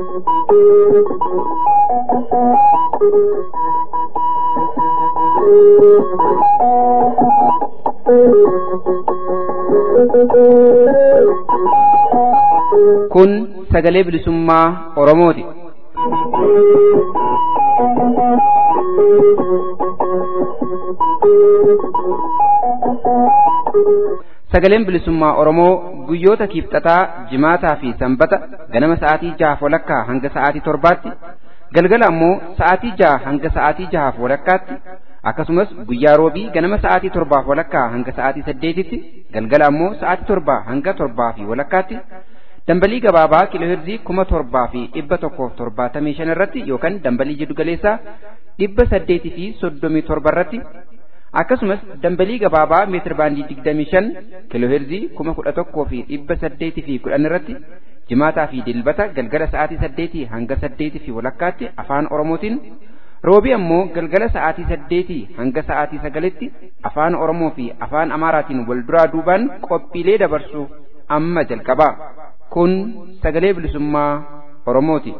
Kun sagalee bilisummaa Oromooti. Sagaleen bilisummaa Oromoo guyyoota kiibxataa, jimaataa fi sanbata ganama sa'aatii jahaaf walakkaa hanga sa'aatii torbaatti, galgala ammoo sa'aatii jaha hanga sa'aatii jahaaf walakkaatti, akkasumas guyyaa roobii ganama sa'aatii torbaaf walakkaa hanga sa'aatii saddeetitti, galgala ammoo sa'aatii torbaa hanga torbaa fi walakkaatti, dambalii gabaabaa kiilooheerzii kuma torbaa fi dhibba tokkoof torbaatamii shan irratti yookaan dambalii jiddugaleessaa dhibba saddeetii fi soddomii torba irratti akkasumas dambalii gabaabaa meetir baandii digdamii shan kiilooheerzii kuma kudha tokkoo fi dhibba saddeetii fi kudhan irratti jimaataa fi dilbata galgala sa'aatii saddeetii hanga saddeetii fi walakkaatti afaan oromootiin roobii ammoo galgala sa'aatii saddeetii hanga sa'aatii sagalitti afaan oromoo fi afaan amaaraatiin wal duraa duubaan qophiilee dabarsu amma jalqabaa kun sagalee bilisummaa oromooti.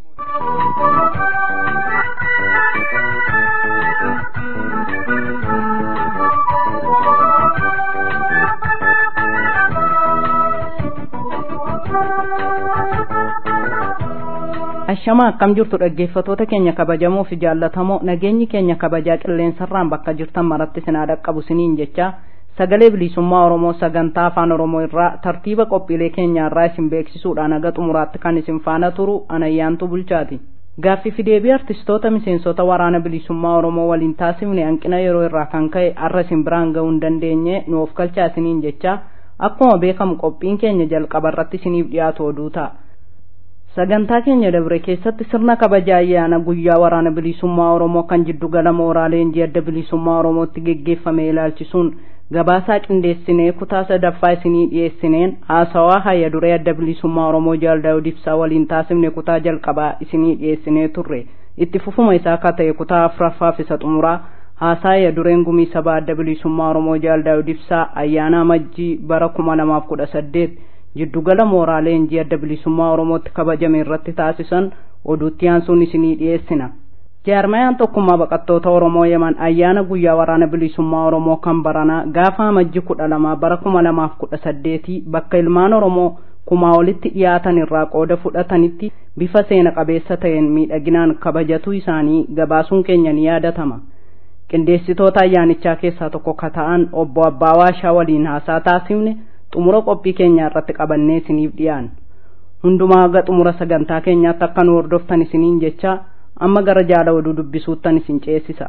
Ashamaa akkam jirtu dhaggeeffatoota keenya kabajamoo fi jaallatamoo nageenyi keenya kabajaa qilleensarraan bakka jirtan maratti sinaa dhaqqabu siniin jecha sagalee bilisummaa Oromoo sagantaa afaan Oromoo irraa tartiiba qophiilee keenyaarraa isin beeksisuudhaan haga xumuraatti kan isin faana turu anayyaantu bulchaati. Gaaffii fi deebii artistoota miseensota waraana bilisummaa Oromoo waliin taasifne hanqina yeroo irraa kan ka'e arra isin biraan ga'uu hin dandeenye nu of galchaa isiniin jecha akkuma beekamu qophiin keenya jalqaba irratti isiniif dhiyaatu oduu ta'a. sagantaa keenya dabre keessatti sirna kabaja ayyaana guyyaa waraana bilisummaa oromoo kan jiddugala mooraa leenjii adda bilisummaa oromootti geggeeffame ilaalchisuun gabaasaa qindeessinee kutaa sadaffaa isinii dhiyeessineen haasawaa hayya duree adda bilisummaa oromoo jaal daawud ibsaa waliin taasifne kutaa jalqabaa isinii dhiyeessinee turre itti fufuma isaa akka ta'e kutaa afuraffaaf isa xumuraa haasaa hayya dureen gumii sabaa adda bilisummaa oromoo jaal daawud ibsaa ayyaana amajjii bara kuma lamaaf kudha saddeet jiddugala mooraa leenjii adda bilisummaa oromootti kabajame irratti taasisan oduutti aansuun isinii dhiyeessina jaarmayaan tokkummaa baqattoota oromoo yeman ayyaana guyyaa waraana bilisummaa oromoo kan baranaa gaafa amajji kudha lama bara kuma lamaaf kudha saddeetii bakka ilmaan oromoo kumaa olitti dhiyaatan irraa qooda fudhatanitti bifa seena qabeessa ta'een miidhaginaan kabajatuu isaanii gabaasuun keenya ni yaadatama qindeessitoota ayyaanichaa keessaa tokko ka ta'an obbo abbaa waashaa waliin haasaa taasifne xumura qophii keenyaa irratti qabannee isiniif dhiyaan hundumaa haga xumura sagantaa keenyaatti akka nu hordoftan isiniin jecha amma gara jaala oduu dubbisuuttan isin ceesisa.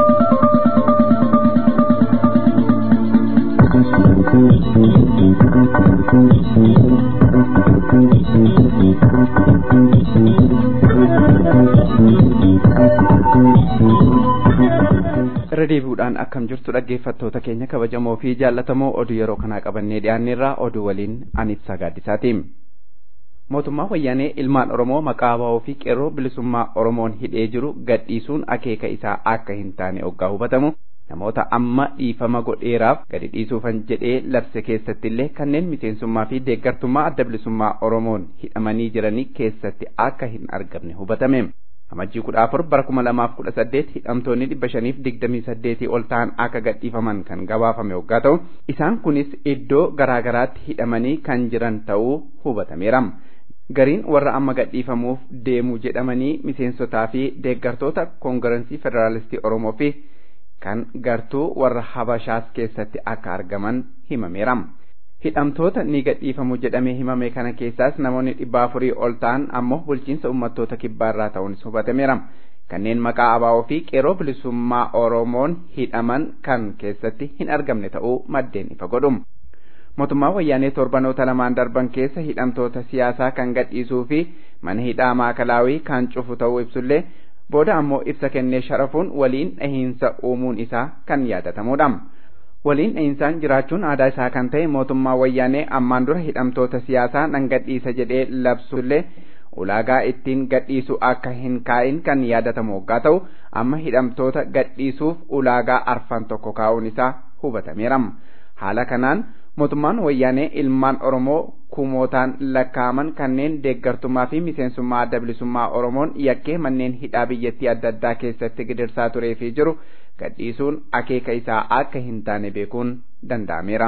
irra deebi'uudhaan akkam jirtu dhaggeeffattoota keenya kabajamoo fi jaallatamoo oduu yeroo kanaa qabannee dhiyaanneerraa oduu waliin anibsaa gaaddisaati. mootummaa wayyaanee ilmaan oromoo maqaa ba'oo fi qeerroo bilisummaa oromoon hidhee jiru gadhiisuun akeeka isaa akka hin taane oggaa hubatamu namoota amma dhiifama godheeraaf gadi dhiisuufan jedhee labse keessatti illee kanneen miseensummaa fi deeggartummaa adda bilisummaa oromoon hidhamanii jiranii keessatti akka hin argamne hubatame. amajjii kudha afur bara kuma lamaaf kudha saddeet hidhamtoonni dhibba shaniif digdamii saddeetii ol ta'an akka gadhiifaman kan gabaafame waggaa ta'u isaan kunis iddoo garaagaraatti hidhamanii kan jiran ta'uu hubatameera. gariin warra amma gadhiifamuuf deemu jedhamanii miseensotaa fi deeggartoota koongirensii federaalistii oromoo fi kan gartuu warra habashaas keessatti akka argaman himameera. hidhamtoota ni gadhiifamu jedhamee himame kana keessaas namoonni dhibba afurii ol ta'an ammoo bulchiinsa uummattoota kibbaarraa ta'uunis hubatameera. Kanneen maqaa abaa'oo fi qeerroo bilisummaa Oromoon hidhaman kan keessatti hin argamne ta'uu maddeen ifa godhu. Mootummaan wayyaanee torbanoota lamaan darban keessa hidhamtoota siyaasaa kan gadhiisuu fi mana hidhaa maakalaawii kan cufu ta'uu ibsullee booda ammoo ibsa kennee sharafuun waliin dhahiinsa uumuun isaa kan yaadatamudha. waliin dhahiinsaan jiraachuun aadaa isaa kan ta'e mootummaa wayyaanee ammaan dura hidhamtoota siyaasaa nan gadhiisa jedhee labsullee ulaagaa ittiin gadhiisu akka hin kaa'in kan yaadatamu waggaa ta'u amma hidhamtoota gadhiisuuf ulaagaa arfan tokko kaa'uun isaa hubatameera. Haala kanaan mootummaan wayyaanee ilmaan Oromoo kumootaan lakkaaman kanneen deeggartummaa fi miseensummaa adda bilisummaa oromoon yakkee manneen hidhaa biyyattii adda addaa keessatti gidirsaa turee fi jiru gadhiisuun akeeka isaa akka hin taane beekuun danda'ameera.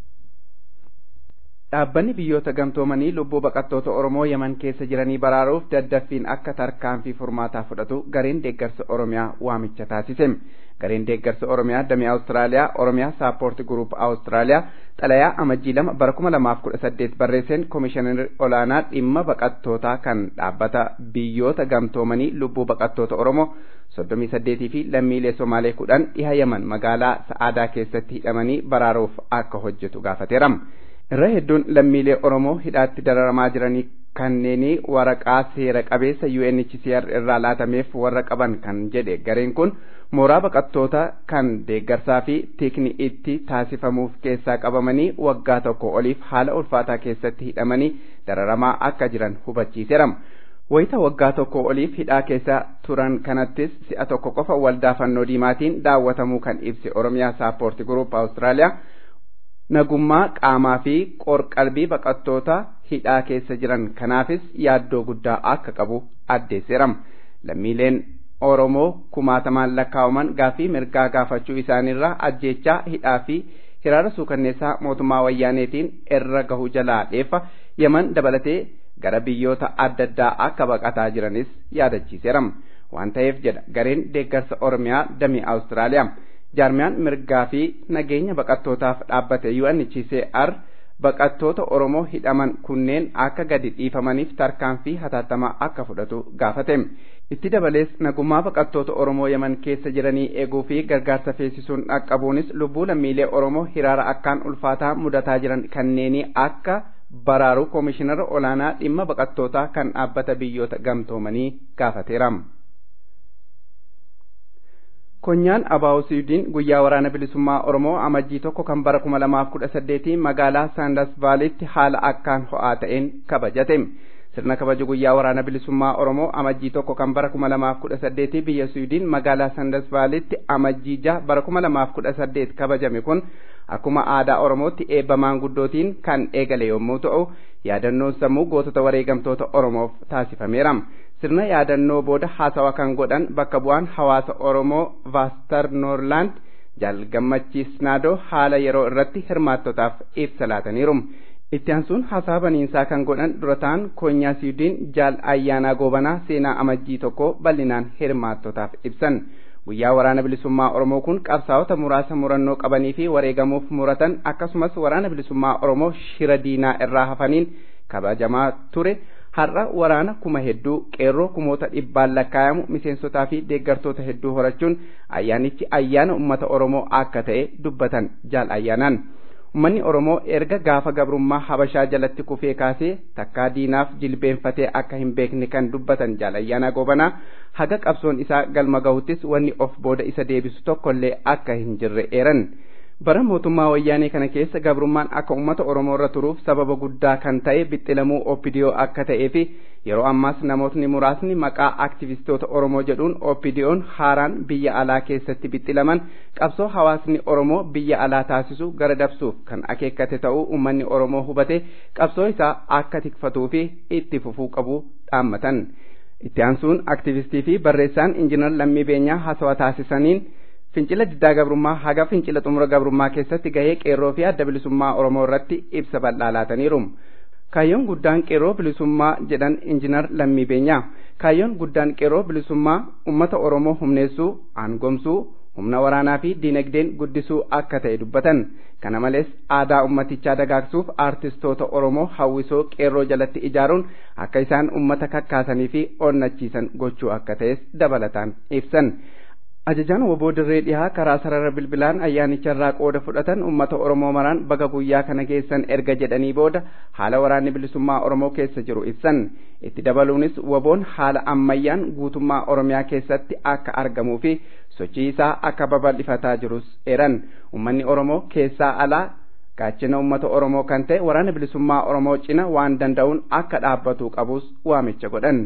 Dhaabbanni biyyoota gamtoomanii lubbuu baqattoota Oromoo Yaman keessa jiranii baraaruuf daddaffiin akka tarkaanfii furmaataa fudhatu gareen deeggarsa Oromiyaa waamicha taasise. Gareen deeggarsa Oromiyaa damee Awustiraaliyaa Oromiyaa Saappoorti Guruup Awustiraaliyaa xalayaa amajjii lama bara kuma lamaaf kudha saddeet barreesseen koomishinarri olaanaa dhimma baqattootaa kan dhaabbata biyyoota gamtoomanii lubbuu baqattoota Oromoo soddomii saddeetii fi lammiilee Somaalee kudhan dhiha Yaman magaalaa Sa'aadaa keessatti hidhamanii baraaruuf akka hojjetu gaafateera. irra hedduun lammiilee Oromoo hidhaatti dararamaa jiranii kanneenii waraqaa seera qabeessa UNHCR irraa laatameef warra qaban kan jedhe gareen kun mooraa baqattoota kan deeggarsaa fi tikni itti taasifamuuf keessaa qabamanii waggaa tokko oliif haala ulfaataa keessatti hidhamanii dararamaa akka jiran hubachiiseera. Wayita waggaa tokko oliif hidhaa keessa turan kanattis si'a tokko qofa waldaa fannoo diimaatiin daawwatamuu kan ibse Oromiyaa Saappoorti Guruup Awustiraaliyaa nagummaa qaamaa fi qorqalbii baqattoota hidhaa keessa jiran kanaafis yaaddoo guddaa akka qabu addeesseera. Lammiileen Oromoo kumaatamaan lakkaawaman gaaffii mirgaa gaafachuu isaaniirraa ajjeechaa hidhaa fi hiraara suukanneessaa mootummaa wayyaaneetiin irra gahu jalaa dheeffa Yaman dabalatee gara biyyoota adda addaa akka baqataa jiranis yaadachiiseera. Waan ta'eef jedha gareen deeggarsa Oromiyaa damee Awustiraaliyaa. jaarmiyaan mirgaa fi nageenya baqattootaaf dhaabbate UNHCR baqattoota Oromoo hidhaman kunneen akka gadi dhiifamaniif tarkaanfii hatattamaa akka fudhatu gaafate. Itti dabalees nagummaa baqattoota Oromoo Yaman keessa jiranii eeguu fi gargaarsa feesisuun dhaqqabuunis lubbuu lammiilee Oromoo hiraara akkaan ulfaataa mudataa jiran kanneenii akka baraaru koomishinara olaanaa dhimma baqattootaa kan dhaabbata biyyoota gamtoomanii gaafateera. Konyaan Abaa'oo Siwiidin guyyaa waraana bilisummaa Oromoo amajjii tokko kan bara kuma lamaaf kudha saddeetii magaalaa Saandas Vaaliitti haala akkaan ho'aa ta'een kabajate. Sirna kabaju guyyaa waraana bilisummaa Oromoo amajjii tokko kan bara kuma lamaaf kudha saddeetii biyya Siwiidin magaalaa Saandas Vaaliitti amajjii jaha bara kuma lamaaf kudha saddeet kabajame kun akkuma aadaa Oromootti eebba maanguddootiin kan eegale yommuu ta'u yaadannoon sammuu gootota wareegamtoota Oromoof taasifameera. sirna yaadannoo booda haasawa kan godhan bakka bu'aan hawaasa Oromoo Vaastar Noorlaand jaal gammachiis naadoo haala yeroo irratti hirmaattotaaf ibsa laataniiru. Itti aansuun haasaa baniinsaa kan godhan durataan koonyaa Siwiidin jaal ayyaanaa goobanaa seenaa amajjii tokko bal'inaan hirmaattotaaf ibsan. Guyyaa waraana bilisummaa Oromoo kun qabsaa'ota muraasa murannoo qabanii fi wareegamuuf muratan akkasumas waraana bilisummaa Oromoo shira diinaa irraa hafaniin kabajamaa ture. har'a waraana kuma hedduu qeerroo kumoota dhibbaan lakkaayamu miseensotaa fi deeggartoota hedduu horachuun ayyaanichi ayyaana ummata oromoo akka ta'e dubbatan jaal ayyaanaan ummanni oromoo erga gaafa gabrummaa habashaa jalatti kufee kaasee takkaa diinaaf jilbeenfatee akka hin beekne kan dubbatan jaal ayyaanaa goobanaa haga qabsoon isaa galma gahuttis wanni of booda isa deebisu tokkollee akka hin jirre eeran. bara mootummaa wayyaanee kana keessa gabrummaan akka ummata oromoo irra turuuf sababa guddaa kan ta'e bixxilamuu oopidiyoo akka ta'ee fi yeroo ammaas namootni muraasni maqaa aktivistoota oromoo jedhuun oopidiyoon haaraan biyya alaa keessatti bixxilaman qabsoo hawaasni oromoo biyya alaa taasisu gara dabsuuf kan akeekkate ta'uu ummanni oromoo hubate qabsoo isaa akka tikfatuu fi itti fufuu qabu dhaammatan itti aansuun aktivistii fi barreessaan injinar lammii beenyaa hasawa taasisaniin fincila diddaa gabrummaa haga fincila xumura gabrummaa keessatti gahee qeerroo fi adda bilisummaa oromoo irratti ibsa bal'aa laataniiru. Kaayyoon guddaan qeerroo bilisummaa jedhan injinar lammii beenyaa. Kaayyoon guddaan qeerroo bilisummaa uummata oromoo humneessuu, aangomsuu, humna waraanaa fi diinagdeen guddisuu akka ta'e dubbatan. Kana malees aadaa ummatichaa dagaagsuuf aartistoota oromoo hawwisoo qeerroo jalatti ijaaruun akka isaan ummata kakkaasanii fi onnachiisan gochuu akka ta'es dabalataan ibsan. ajajaan woboo dirree dhihaa karaa sarara bilbilaan ayyaanicha irraa qooda fudhatan ummata oromoo maraan baga guyyaa kana geessan erga jedhanii booda haala waraanni bilisummaa oromoo keessa jiru ibsan itti dabaluunis woboon haala ammayyaan guutummaa oromiyaa keessatti akka argamuu fi sochii isaa akka babal'ifataa jirus eeran ummanni oromoo keessaa alaa gaachina ummata oromoo kan ta'e waraana bilisummaa oromoo cina waan danda'uun akka dhaabbatuu qabus waamicha godhan.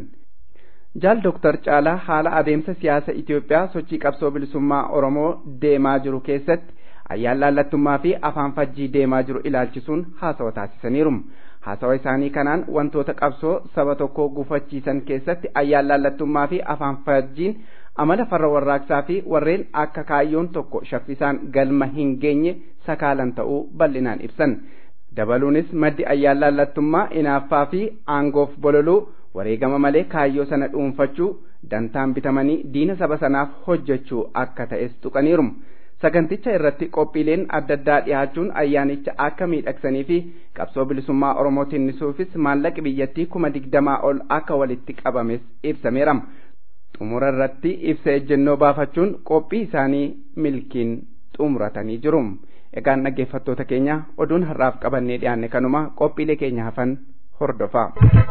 jaal doktar caalaa haala adeemsa siyaasa Itoophiyaa sochii qabsoo bilisummaa Oromoo deemaa jiru keessatti ayyaan laallattummaa fi afaan fajjii deemaa jiru ilaalchisuun haasawa taasisaniiru. haasawa isaanii kanaan wantoota qabsoo saba tokkoo gufachiisan keessatti ayyaalaallattummaa fi afaan fajjiin amala farra warraaqsaa fi warreen akka kaayyoon tokko shaffisaan galma hin geenye sakaalan ta'uu bal'inaan ibsan dabaluunis maddi ayyaalaallattummaa inaaffaa fi aangoof bololuu wareegama malee kaayyoo sana dhuunfachuu dantaan bitamanii diina saba sanaaf hojjechuu akka ta'es tuqaniiru saganticha irratti qophiileen adda addaa dhiyaachuun ayyaanicha akka miidhagsanii fi qabsoo bilisummaa oromoo tinnisuufis maallaqi biyyattii kuma digdamaa ol akka walitti qabames ibsameera xumura irratti ibsa ejjennoo baafachuun qophii isaanii milkiin xumuratanii jiru egaan dhaggeeffattoota keenya oduun har'aaf qabannee dhiyaanne kanuma qophiilee keenya hafan hordofaa.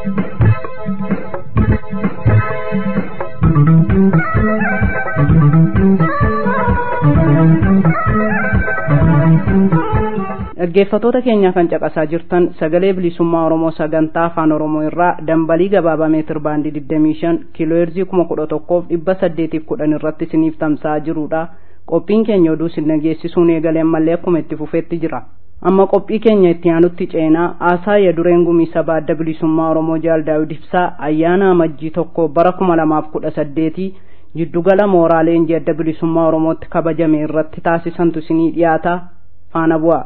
dhaggeeffatoota keenya kan caqasaa jirtan sagalee bilisummaa oromoo sagantaa afaan oromoo irraa dambalii gabaabaa meetir baandii 25 kiilooheerzii 11,810 irratti isiniif tamsa'aa jirudha qophiin keenya oduu isin dhageessisuun eegalee ammallee akkuma itti fufeetti jira amma qophii keenya itti aanutti ceenaa haasaa yadureen gumii sabaa adda bilisummaa oromoo jaal daawid ibsaa ayyaana amajjii tokko bara 2018 jiddugala mooraa leenjii adda bilisummaa oromootti kabajame irratti taasisantu isinii dhiyaata faana bu'a.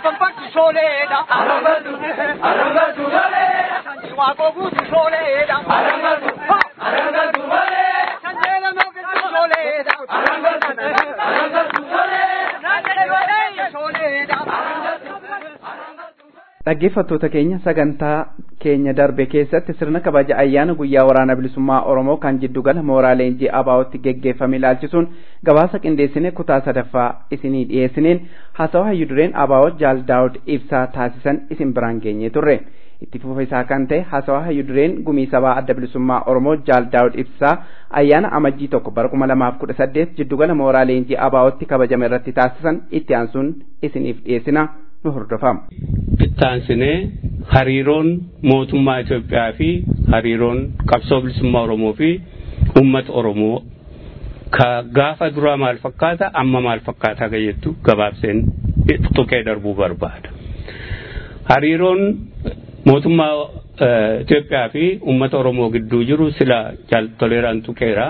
dhaggeeffattoota keenya sagantaa keenya darbe keessatti sirna kabaja ayyaana guyyaa waraana bilisummaa oromoo kan jiddugala mooraa leenjii abaa'otti geggeeffame ilaalchisuun gabaasa qindeessine kutaa sadaffaa isinii dhiyeessineen haasawa hayyudureen abaa'oo jaal daawud ibsaa taasisan isin biraan geenye turre itti fufa isaa kan ta'e haasawa hayyudureen gumii sabaa adda bilisummaa oromoo jaal daawud ibsaa ayyaana amajjii tokko bara kuma lamaaf kudha saddeet jiddugala mooraa leenjii abaa'otti kabajame irratti taasisan itti aansuun isiniif dhiyeessina nu hordofaa. ittaansinee hariiroon mootummaa Itoophiyaa fi hariiroon qabsoo bilisummaa Oromoo fi uummata Oromoo ka gaafa duraa maal fakkaata amma maal fakkaata ka jettu gabaabseen tuqee darbuu barbaada. Hariiroon mootummaa Itoophiyaa fi uummata Oromoo gidduu jiru sila jaaltoleeraan tuqeera.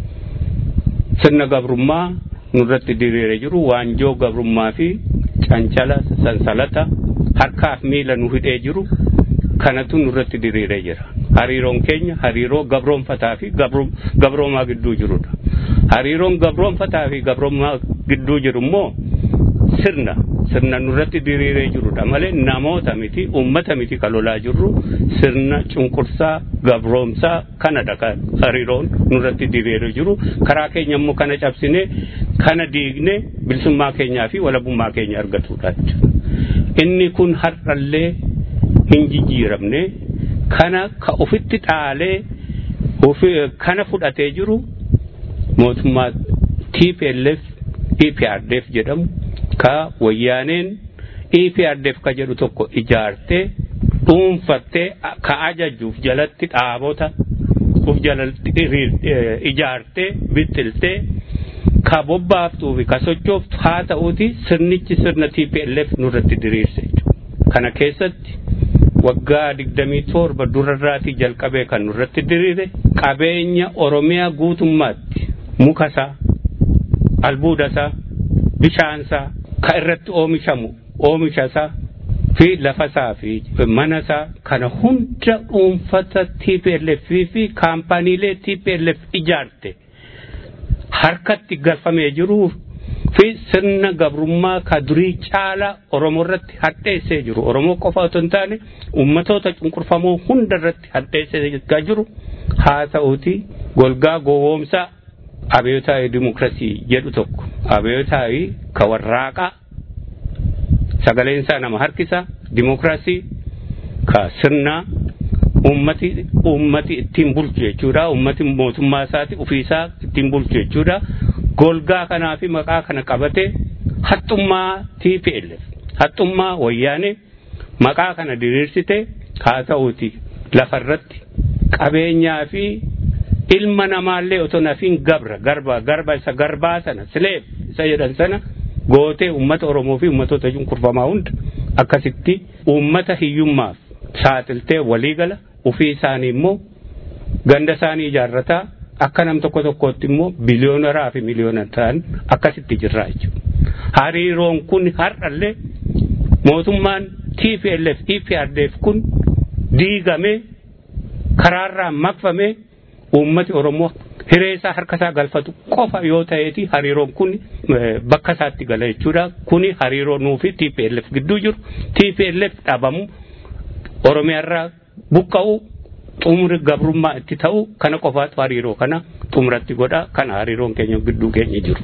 Sirna gabrummaa nurratti diriiree jiru waanjoo gabrummaa fi cancala sansalata harkaaf miila nu hidhee jiru kanatu nurratti diriiree jira. Hariiroon keenya hariiroo gabroonfataa fi gabroomaa gidduu jirudha. Hariiroon gabroonfataa fi gabroomaa gidduu jiru immoo sirna sirna nurratti diriiree jirudha malee namoota miti uummata miti ka lolaa jirru sirna cunqursaa gabroomsaa kanadha ka hariiroon nurratti diriiree jiru karaa keenya immoo kana cabsine kana diigne bilisummaa keenyaa fi walabummaa keenya argatudha inni kun har'allee hin jijjiiramne kana ka ofitti dhaalee kana fudhatee jiru mootummaa TPLF EPRDF jedhamu ka wayyaaneen EPRDF ka jedhu tokko ijaartee dhuunfattee ka ajajuuf jalatti dhaabota uf jalatti ijaartee bittiltee ka bobbaaftuu fi ka sochooftu haa ta'uuti sirnichi sirna TPLF nurratti diriirse kana keessatti waggaa digdamii torba durarraatii jalqabee kan nurratti diriire qabeenya oromiyaa guutummaatti mukasaa albuudasaa bishaansaa ka irratti oomishamu oomishasaa fi lafasaa fi manasaa kana hunda dhuunfata TPLF fi kaampaniilee TPLF ijaarte harkatti galfamee jiruu fi sirna gabrummaa ka durii caalaa Oromoo irratti hadheessee jiru. Oromoo qofa otoo hin taane uummatoota cunqurfamoo hunda irratti hadheessee jiru haa ta'uuti golgaa gowwoomsaa abeyotaa'ii dimokiraasii jedhu tokko abeyotaa'ii ka warraaqaa sagaleen isaa nama harkisa dimokiraasii ka sirnaa ummati ummati ittiin bulchu jechuudha ummati mootummaa isaati ofiisaa ittiin bulchu jechuudha golgaa kanaa fi maqaa kana qabate haxxummaa TPLF haxxummaa wayyaane maqaa kana diriirsite haa ta'uuti lafarratti qabeenyaa fi ilma namaallee otoo nafiin gabra garba garba isa garbaa sana sileef isa jedhan sana gootee ummata Oromoo fi ummatoota cunqurfamaa hunda akkasitti ummata hiyyummaaf saaxiltee waliigala ofii isaanii immoo ganda isaanii ijaarrataa akka nam tokko tokkootti immoo biliyoonaraa fi miliyoona ta'an akkasitti jirraa jechuudha. Hariiroon kun har'allee mootummaan TPLF EPRDF kun diigamee karaarraa maqfamee uummati Oromoo hiree isaa harka isaa galfatu qofa yoo ta'eeti hariiroon kun bakka isaatti gala jechuudha. Kuni hariiroo nuu fi TPLF gidduu jiru. TPLF dhabamu Oromiyaarraa buqqa'u xumuri gabrummaa itti ta'u kana qofaatu hariiroo kana xumuratti godha. Kana hariiroon keenya gidduu keenya jiru.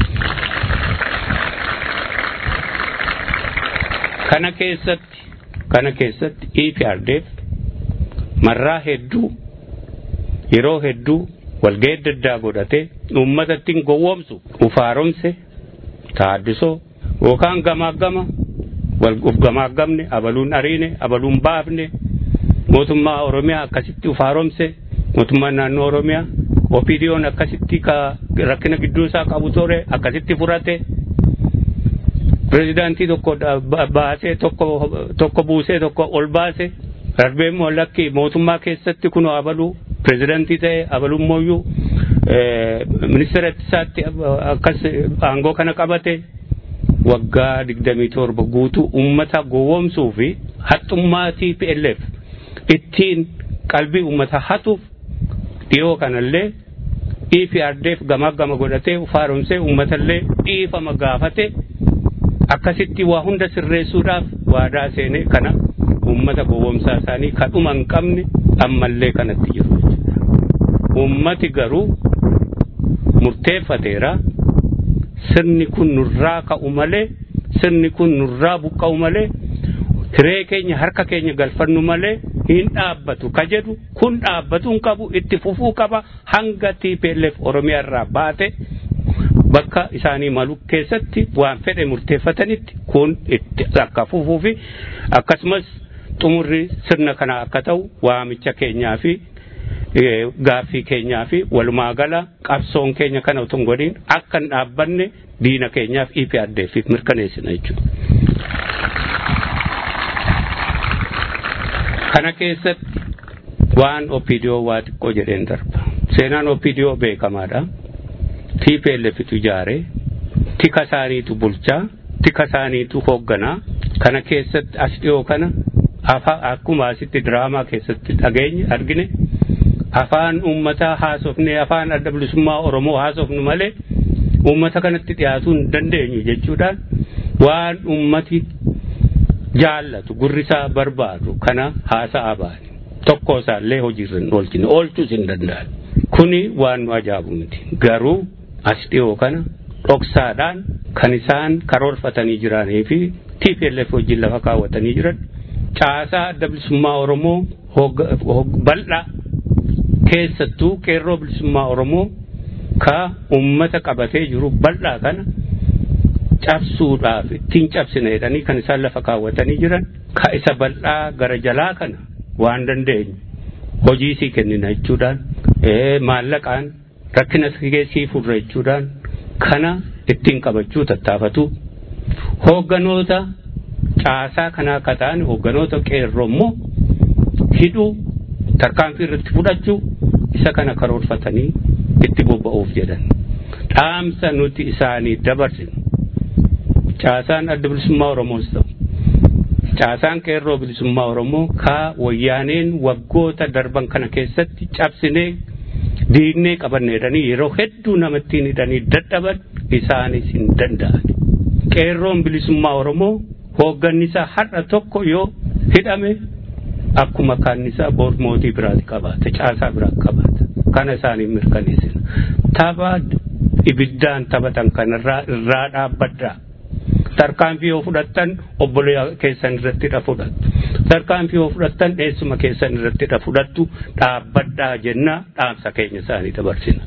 Kana keessatti kana keessatti EPRDF marraa hedduu yeroo hedduu walga'ii adda addaa godhatee uummatatti gowwoomsu ufaaromse taaddisoo yookaan gamaagama uf gamaagamne abaluun ariine abaluun baafne mootummaa oromiyaa akkasitti ufaaromse mootummaan naannoo oromiyaa opiidiyoon akkasitti rakkina gidduu isaa qabu ture akkasitti furate pirezidaantii tokko baasee tokko tokko buusee tokko ol baase darbee immoo lakki mootummaa keessatti kun abaluu pirezidaantii ta'e abaluun mooyyuu ministeera ittisaatti akkas aangoo kana qabate waggaa digdamii torba guutuu uummata gowwoomsuu fi haxxummaa TPLF ittiin qalbii uummata hatuuf dhiyoo kanallee EPRDF gamaa gama godhatee ufaaromsee uummatallee dhiifama gaafate akkasitti waa hunda sirreessuudhaaf waadaa seenee kana uummata gowwoomsaa isaanii kadhuma hin qabne ammallee kanatti jiru uummati garuu murteeffateera sirni kun nurraa ka'u malee sirni kun nurraa buqqa'u malee hiree keenya harka keenya galfannu malee hin dhaabbatu ka jedhu kun dhaabbatu hin qabu itti fufuu qaba hanga TPLF Oromiyaa irraa baate bakka isaanii malu keessatti waan fedhe murteeffatanitti kun itti akka fufuu fi akkasumas xumurri sirna kana akka ta'u waamicha keenyaa fi gaaffii keenyaa fi walumaa gala qabsoon keenya kana utuu hin godhin akka hin dhaabbanne diina keenyaaf EPRDF mirkaneessina jechuudha. Kana keessatti waan OPDO waa xiqqoo jedheen darba. Seenaan OPDO beekamaadha. TPLFtu ijaare tika isaaniitu bulchaa tika isaaniitu hoogganaa kana keessatti as dhiyoo kana akkuma asitti diraamaa keessatti dhageenye argine afaan uummataa haasofnee afaan adda bilisummaa Oromoo haasofnu malee uummata kanatti dhiyaatuu hin dandeenyu jechuudhaan waan uummati jaallatu gurrisaa barbaadu kana haasa'aa baane tokko isaallee hojiirra hin oolchine oolchuus hin danda'an kuni waan nu ajaa'ibu miti garuu as dhiyoo kana dhoksaadhaan kan isaan karoorfatanii jiranii fi TPLF wajjin lafa kaawwatanii jiran caasaa adda bilisummaa Oromoo bal'aa keessattuu qeerroo bilisummaa Oromoo ka uummata qabatee jiru bal'aa kana cabsuudhaaf ittiin cabsina jedhanii kan isaan lafa kaawwatanii jiran ka isa bal'aa gara jalaa kana waan dandeenyu hojii sii kennina jechuudhaan maallaqaan rakkina sii furra jechuudhaan kana ittiin qabachuu tattaafatu hoogganoota caasaa kanaa akka ta'an hoogganoota qeerroo immoo hidhuu tarkaanfii irratti fudhachuu isa kana karoorfatanii itti bobba'uuf jedhan dhaamsa nuti isaanii dabarsinu caasaan adda bilisummaa oromoos ta'u caasaan qeerroo bilisummaa oromoo kaa wayyaaneen waggoota darban kana keessatti cabsinee diinnee qabanneedhanii yeroo hedduu namattiin hidhanii dadhaban isaanis hin danda'an qeerroon bilisummaa oromoo hooggannisaa har'a tokko yoo hidhame akkuma kaannisaa boor mootii biraati qabaata caasaa biraa qabaata kana isaanii mirkaneessina tapha ibiddaan taphatan kanarraa irraa dhaabbadhaa tarkaanfii yoo fudhattan obboleeyyaa keessan irratti dha fudhattu tarkaanfii yoo fudhattan eessuma keessan irratti dha fudhattu dhaabbadhaa jennaa dhaamsa keenya isaanii dabarsina.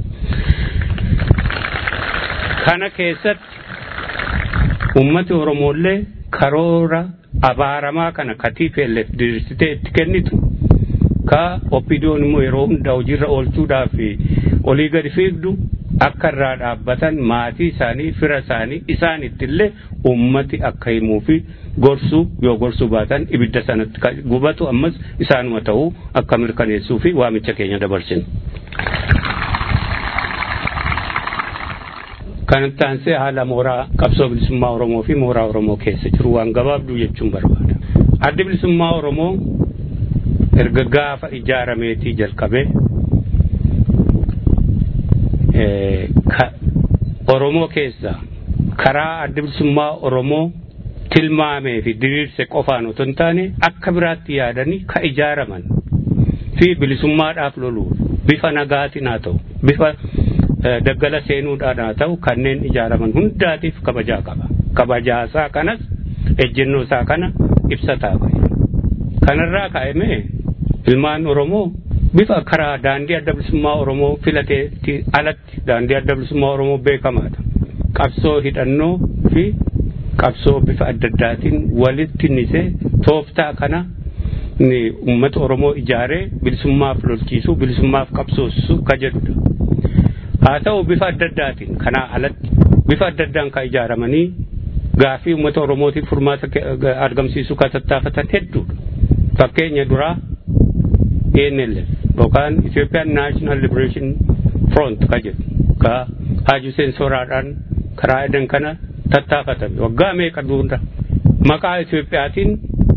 Kana keessatti ummati Oromoollee karoora abaaramaa kana ka TPLF diriirsitee itti kennitu ka oppidiyoon immoo yeroo hunda hojiirra oolchuudhaaf olii gadi fiigdu akka irraa dhaabbatan maatii isaanii fira isaanii isaanittillee ummati akka himuu fi gorsuu yoo gorsuu baatan ibidda sanatti gubatu ammas isaanuma ta'uu akka mirkaneessuu fi waamicha keenya dabarsinu. Kanatti aansee haala mooraa qabsoo bilisummaa Oromoo fi mooraa Oromoo keessa jiru waan gabaabduu jechuun barbaada. Addi bilisummaa Oromoo erga gaafa ijaarameetii jalqabee Oromoo keessa karaa adda bilisummaa Oromoo tilmaamee fi diriirse qofaan otoo hin taane akka biraatti yaadanii ka ijaaraman fi bilisummaadhaaf loluuf bifa nagaatiin haa ta'u bifa daggala seenuudhaan haa ta'u kanneen ijaaraman hundaatiif kabajaa qaba. Kabajaasaa kanas ejjennoo isaa kana ibsataa bahe. Kanarraa ka'amee ilmaan Oromoo bifa karaa daandii adda bilisummaa Oromoo filateetti alatti daandii adda bilisummaa Oromoo beekamaadha. Qabsoo hidhannoo fi qabsoo bifa adda addaatiin walitti nisee tooftaa kana uummata Oromoo ijaaree bilisummaaf lolchiisuu bilisummaaf qabsoosisuu ka jedhudha. Haa ta'u bifa adda addaatiin kanaa alatti bifa adda addaan kan ijaaramanii gaafii uummata Oromootiif furmaata argamsiisuu kan tattaafatan hedduudha. Fakkeenya duraa ENLF yookaan Ethiopian National Liberation Front ka jedhu ka Haji Hussein Sooraadhaan karaa edan kana tattaafatame waggaa meeqa dura maqaa Itoophiyaatiin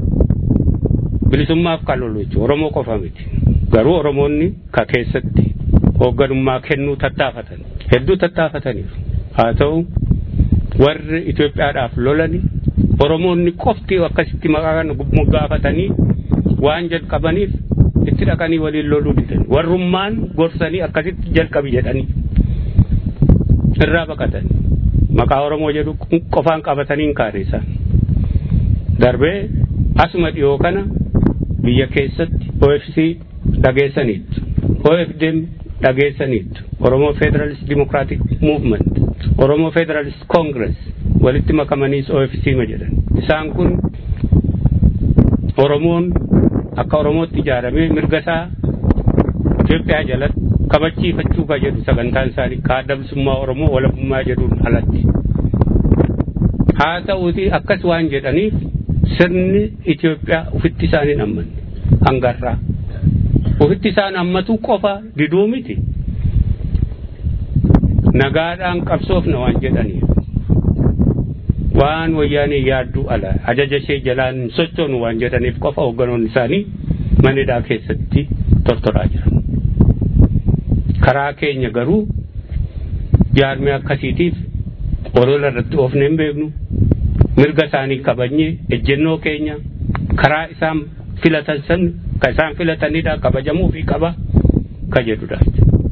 bilisummaaf kan lolu jechuudha Oromoo qofa miti garuu Oromoonni ka keessatti hoogganummaa kennuu tattaafatan hedduu tattaafataniiru haa ta'u warri Itoophiyaadhaaf lolani Oromoonni qofti akkasitti maqaa kana gaafatanii waan jalqabaniif itti dhaqanii waliin loluu didan warrummaan gorsanii akkasitti jalqabi jedhanii irraa baqatan maqaa Oromoo jedhu qofaan qabatanii kaareessan darbee asuma dhiyoo kana biyya keessatti OFC dhageessaniitu OFDM dhageessaniitu Oromoo Federalist Democratic Movement Oromoo Federalist Congress walitti makamaniis OFC ma jedhan isaan kun Oromoon akka Oromootti ijaaramee mirga isaa Itoophiyaa jalatti kabachiifachuu ka jedhu sagantaan isaanii kaadda bilisummaa Oromoo walabummaa jedhuun alatti. Haa ta'uuti akkas waan jedhaniif sirni Itoophiyaa ufitti isaaniin ammanne hangarraa. Ufitti isaan ammatu qofa diduu miti. Nagaadhaan qabsoofna waan jedhaniif. Waan wayyaanii yaadduu ala ajaja ishee jalaan sochoonu waan jedhaniif qofa hoogganoonni isaanii manidhaa keessatti tortoraa jiran. karaa keenya garuu jaarmee akkasiitiif olola irratti oofne hin beeknu mirga isaanii kabajnee ejjennoo keenya karaa isaan filatan san ka isaan filatanidha kabajamuu fi qaba ka jedhudha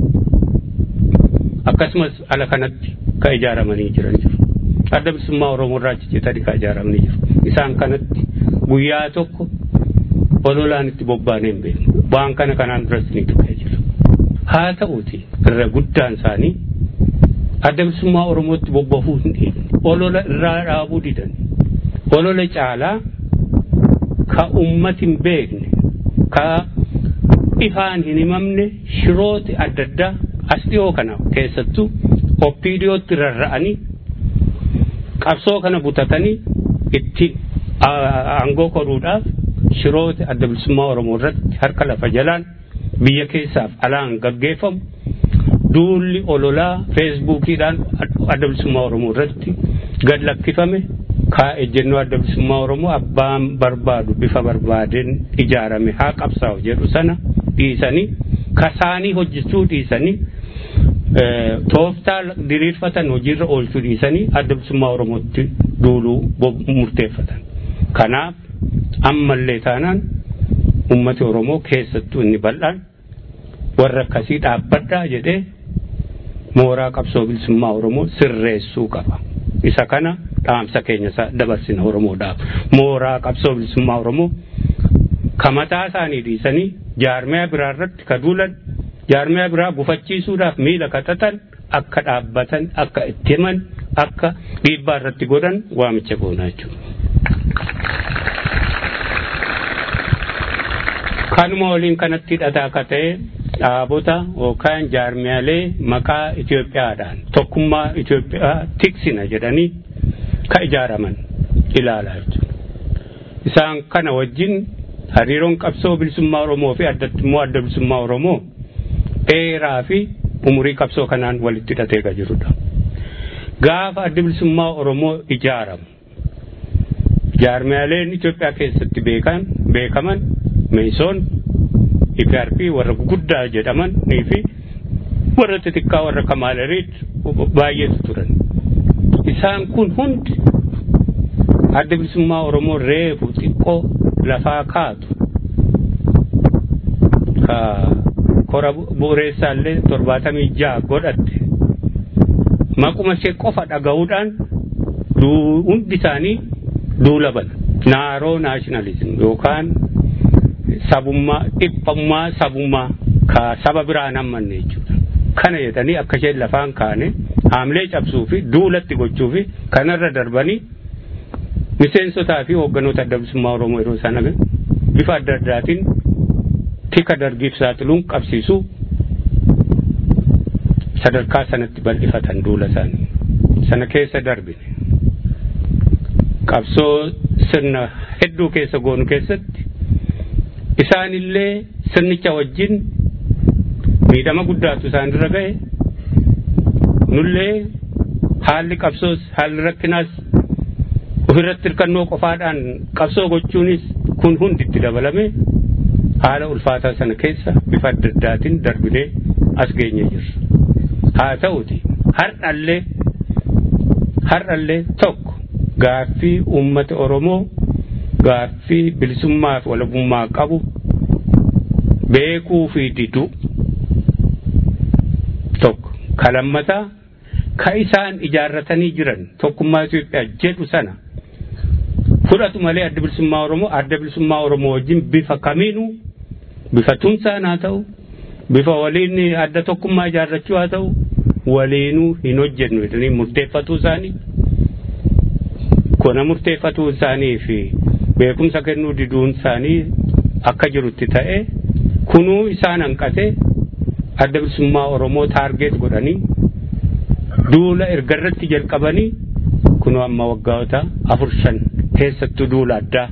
akkasumas ala kanatti ka ijaaramanii jiran jiru adda bilisummaa oromoo irraa ciccitanii ka ijaaramanii jiru isaan kanatti guyyaa tokko ololaan itti bobbaanee hin beeknu waan kana kanaan duras ni tuqee jira haa ta'uuti irra guddaan isaanii adda bilisummaa oromootti bobbahuu hin dhiibne olola irraa dhaabuu didan olola caalaa ka ummati hin beekne ka ifaan hin himamne shirooti adda addaa as dhiyoo kana keessattuu oppiidiyootti rarra'anii qabsoo kana butatanii itti aangoo koruudhaaf shirooti adda bilisummaa oromoo irratti harka lafa jalaan biyya keessaaf alaan gaggeeffamu duulli ololaa feesbuukiidhaan adda bilisummaa oromoo irratti gad lakkifame kaa ejjennoo adda bilisummaa oromoo abbaan barbaadu bifa barbaadeen ijaarame haa qabsaa'u jedhu sana dhiisanii kasaanii hojjechuu dhiisanii tooftaa diriirfatan hojiirra oolchuu dhiisanii adda bilisummaa oromootti duuluu murteeffatan kanaaf ammallee taanaan ummati oromoo keessattuu inni bal'aan warra akkasii dhaabbadhaa jedhee mooraa qabsoo bilisummaa oromoo sirreessuu qaba isa kana dhaamsa keenya dabarsina oromoodhaaf mooraa qabsoo bilisummaa oromoo ka mataa isaanii dhiisanii jaarmiyaa biraa irratti ka duulan jaarmiyaa biraa gufachiisuudhaaf miila katatan akka dhaabbatan akka itti himan akka dhiibbaa irratti godhan waamicha goonaa jechuudha. kanuma waliin kanatti hidhataa akka ta'e dhaabota yookaan jaarmiyaalee maqaa Itoophiyaadhaan tokkummaa Itoophiyaa tiksina jedhanii ka ijaaraman ilaalaa jechuudha. Isaan kana wajjin hariiroon qabsoo bilisummaa Oromoo fi addatti immoo adda bilisummaa Oromoo dheeraa fi umurii qabsoo kanaan walitti hidhatee kan jirudha. Gaafa adda bilisummaa Oromoo ijaaramu jaarmiyaaleen Itoophiyaa keessatti beekan beekaman meesoon IPRP warra guguddaa jedhaman nii fi warra xixiqqaa warra kamaalerit baay'eetu turan. Isaan kun hundi adda bilisummaa Oromoo reefu xiqqoo lafaa kaatu ka kora bu'uureessaallee torbaatamii ja'a godhatte maquma ishee qofa dhaga'uudhaan hundi isaanii duula bana naaroo naashinaalizim yookaan sabummaa dhiphummaa sabummaa ka saba biraan hammanne jechuudha. Kana jedhanii akka isheen lafaan kaane haamlee cabsuu fi duulatti gochuu fi kanarra darbanii miseensotaa fi hoogganoota adda bilisummaa Oromoo yeroo sana bifa adda addaatiin tika dargiif saaxiluun qabsiisuu sadarkaa sanatti bal'ifatan duula isaanii. Sana keessa darbine. Qabsoo sirna hedduu keessa goonu keessatti isaanillee sirnicha wajjin miidhama guddaatu isaanirra ga'e nullee haalli qabsoos haalli rakkinaas ofirratti hirkannoo qofaadhaan qabsoo gochuunis kun hundi itti dabalame haala ulfaataa sana keessa bifa adda addaatiin darbinee as geenye jirra. Haa ta'uti har'allee har'allee tokko gaaffii uummata Oromoo gaaffii bilisummaa fi walabummaa qabu beekuu fi didu tokko kalammataa ka isaan ijaarratanii jiran tokkummaa Itoophiyaa jedhu sana fudhatu malee adda bilisummaa Oromoo adda bilisummaa Oromoo wajjin bifa kamiinuu bifa tumsaan haa ta'u bifa waliin adda tokkummaa ijaarrachuu haa ta'u waliinuu hin hojjennu jedhanii murteeffatuu isaanii kuna murteeffatuu isaanii fi beekumsa kennuu diduun isaanii akka jirutti ta'e kunuu isaan hanqate adda bilisummaa Oromoo taargeet godhanii duula ergarratti jalqabanii kunuu amma waggaata afur shan keessattuu duula addaa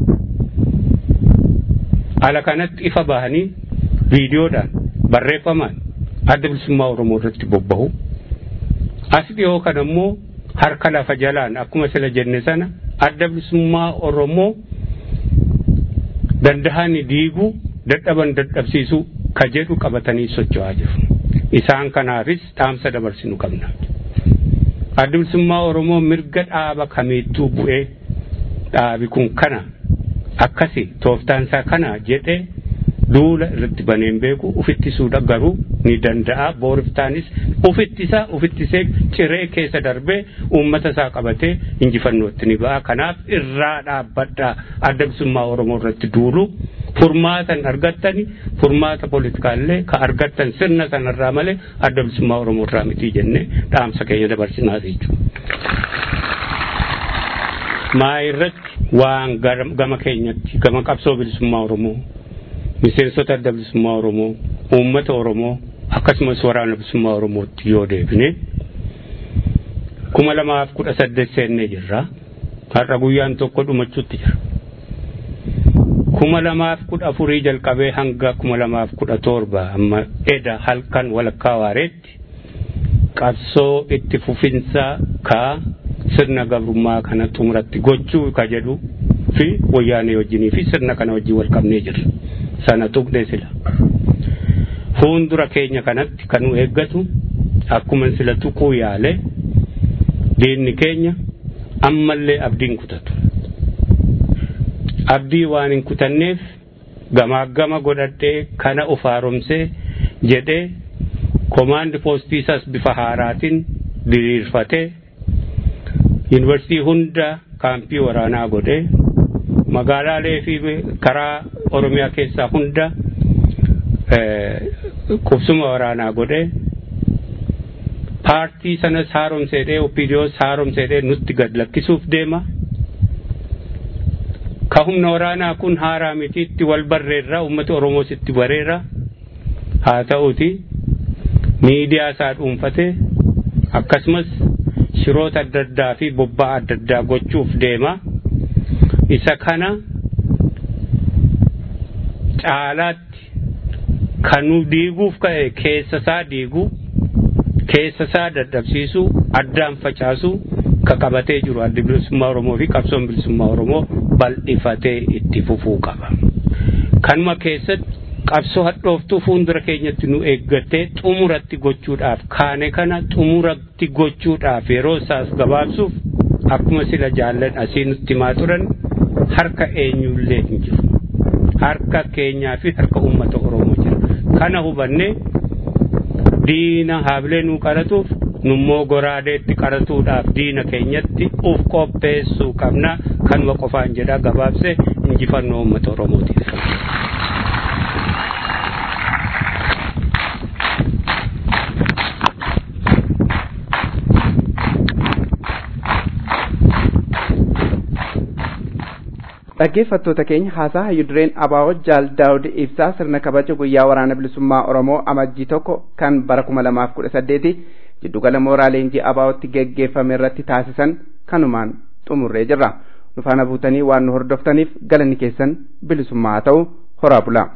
ala kanatti ifa bahanii viidiyoodhaan barreeffamaan adda bilisummaa Oromoo irratti bobbahu as dhiyoo kana immoo harka lafa jalaan akkuma sila jenne sana adda bilisummaa Oromoo dandahani diiguu dadhaban dadhabsiisuu ka jedhu qabatanii socho'aa jiru. Isaan kanaafis dhaamsa dabarsinu qabna. Adda bilisummaa Oromoo mirga dhaaba kamiittuu bu'ee dhaabi kun kana akkasi tooftaan isaa kana jedhee duula irratti baneen beeku ufittisuudha garuu ni danda'a booriftaanis ufittisa ufittisee ciree keessa darbee uummata isaa qabatee injifannootti ni ba'a kanaaf irraa dhaabbadhaa adda bilisummaa oromoo irratti duulu furmaatan argattani furmaata politikaallee ka argattan sirna sanarraa malee adda bilisummaa oromoo irraa mitii jenne dhaamsa keenya dabarsinaas jechuudha. maa irratti waan gama keenyatti gama qabsoo bilisummaa oromoo miseensota adda bilisummaa Oromoo, uummata Oromoo akkasumas waraana bilisummaa Oromootti yoo deebine kuma lamaaf kudha saddeet seennee jirra. Har'a guyyaan tokko dhumachuutti jira. kuma lamaaf kudha afurii jalqabee hanga kuma lamaaf kudha torba amma eda halkan walakkaa waareetti qabsoo itti fufinsa ka sirna gabrummaa kana xumuratti gochuu ka jedhu fi wayyaanee wajjinii fi sirna kana wajjin wal qabnee jirra. sana tuqne sila fuuldura keenya kanatti kan nu eeggatu akkuma sila tuquu yaale diinni keenya ammallee abdiin kutatu abdii waan hin kutanneef gamaa gama godhadhee kana uf haaromsee jedhee komaandi poostiisas bifa haaraatiin diriirfatee yuunivarsiitii hunda kaampii waraanaa godhee magaalaalee fi karaa oromiyaa keessaa hunda qubsuma waraanaa godhee paartii sanas haaromseedhee opiidiyoos haaromseedhee nutti gad lakkisuuf deema. Ka humna waraanaa kun haaraa mitiitti wal barreerra uummata Oromoos itti bareera. haa ta'uti miidiyaa isaa dhuunfatee akkasumas shiroota adda addaa fi bobba'aa adda addaa gochuuf deema. Isa kana caalaatti kan nu diiguuf ka'e keessa isaa diiguu keessa isaa dadhabsiisuu addaan facaasuu ka qabatee jiru addi bilisummaa Oromoo fi qabsoon bilisummaa Oromoo bal'ifatee itti fufuu qaba. Kanuma keessatti qabsoo hadhooftuu fuuldura keenyatti nu eeggattee xumuratti gochuudhaaf kaane kana xumuratti gochuudhaaf yeroo isaas gabaabsuuf akkuma sila jaallan asii nutti himaa turan harka eenyullee hin jiru. Harka keenyaa fi harka uummata Oromoo jira. Kana hubannee diina haabilee nuu qaratuuf nummoo goraadeetti qaratuudhaaf diina keenyatti uf qopheessuu qabna kanuma qofaan jedha gabaabse injifannoo uummata Oromootiif. dhaggeeffattoota keenya haasaa hayyudureen abaa'oo jaal daawud ibsaa sirna kabaja guyyaa waraana bilisummaa oromoo amajjii tokko kan bara kuma lamaaf kudha saddeeti jiddugala mooraa leenjii abaa'ootti geggeeffame irratti taasisan kanumaan xumurree jirra nufaana buutanii waan nu hordoftaniif galanni keessan bilisummaa haa ta'u horaa bulaa.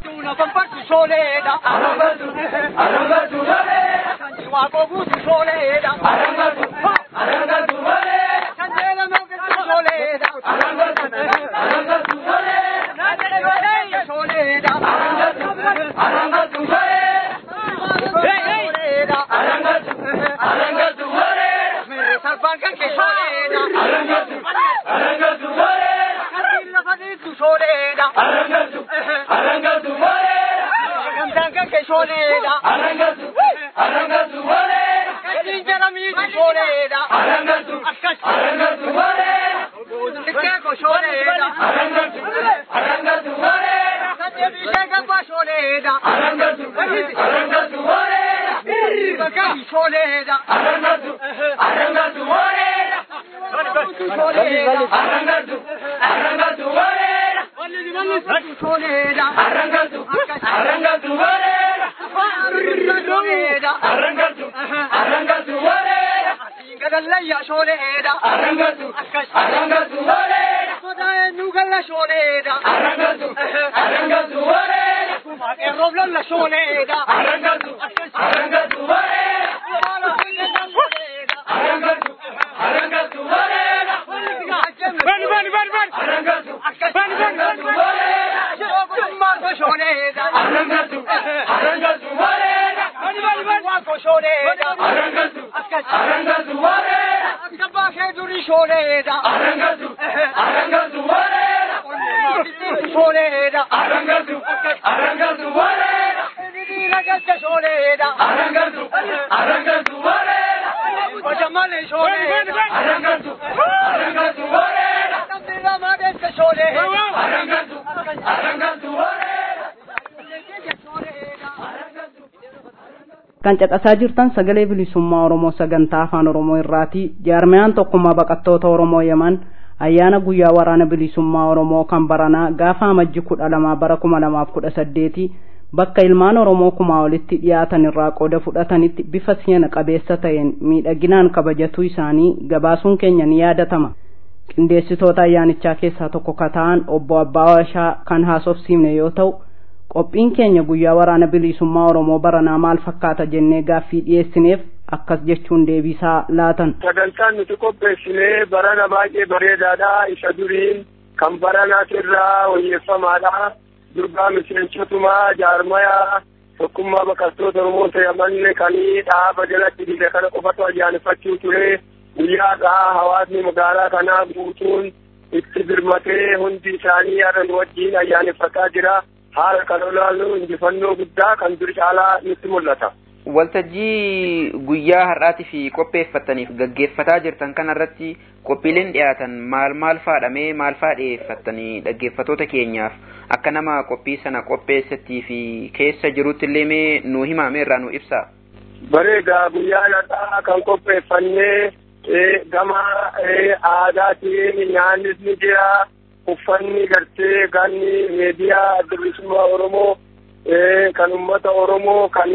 kan caqasaa jirtan sagalee bilisummaa oromoo sagantaa afaan oromoo irraati jaarmiyaan tokkummaa baqattoota oromoo yaman ayyaana guyyaa waraana bilisummaa oromoo kan baranaa gaafa amajji kudha lamaa bara kuma lamaaf kudha saddeeti bakka ilmaan oromoo kumaa olitti dhiyaatan irraa qooda fudhatanitti bifa seena qabeessa ta'een miidhaginaan kabajatuu isaanii gabaasuun keenya ni yaadatama qindeessitoota ayyaanichaa keessaa tokko ka ta'an obbo abbaa washaa kan haasofsiifne yoo ta'u qophiin keenya guyyaa waraana bilisummaa oromoo baranaa maal fakkaata jennee gaaffii dhiyeessineef akkas jechuun deebisaa laatan. sagantaan nuti qopheessinee barana baay'ee bareedaadha isa duriin kan baranaatirraa wayyeeffamaadha durbaa miseensotumaa jaarmayaa tokkummaa baqattoota oromoo ta'amanne kanii dhaaba jalatti dide kana qofatu ayyaaneffachuu ture guyyaadhaa hawaasni magaalaa kanaa guutuun itti birmatee hundi isaanii yaada nu wajjiin ayyaaneffataa jira. haala kan olaallu injifannoo guddaa kan dur caalaa nutti mul'ata. Waltajjii guyyaa har'aatii fi qopheeffataniif gaggeeffataa jirtan kanarratti qophiileen dhiyaatan maal maal faadhamee maal faa dhiyeeffattanii dhaggeeffatoota keenyaaf akka nama qophii sana qopheessattii fi keessa jirutti illee mee nu himame irraa nu ibsa. Bareeda guyyaa har'aa kan qopheeffannee gama aadaatiin nyaannis ni jira. uffanni gartee ganni meediyaa adda bilisummaa oromoo kan ummata Oromoo kan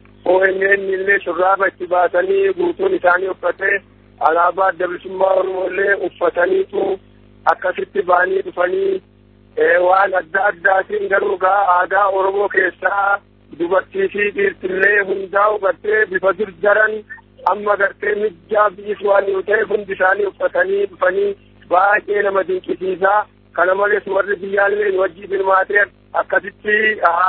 ONN illee shurraaba itti baasanii guutuun isaanii uffatee alaabaa adda bilisummaa Oromoo illee uffataniitu akkasitti ba'anii dhufanii waan adda addaatiin garuu gaa aadaa Oromoo keessaa dubartii fi dhiirtillee hundaa hubattee bifa durdaran amma gartee mijjaa bi'is waan yoo ta'e hundi isaanii uffatanii dhufanii baay'ee nama dinqisiisaa kana malees warri biyyaallee wajjii hirmaatee akkasitti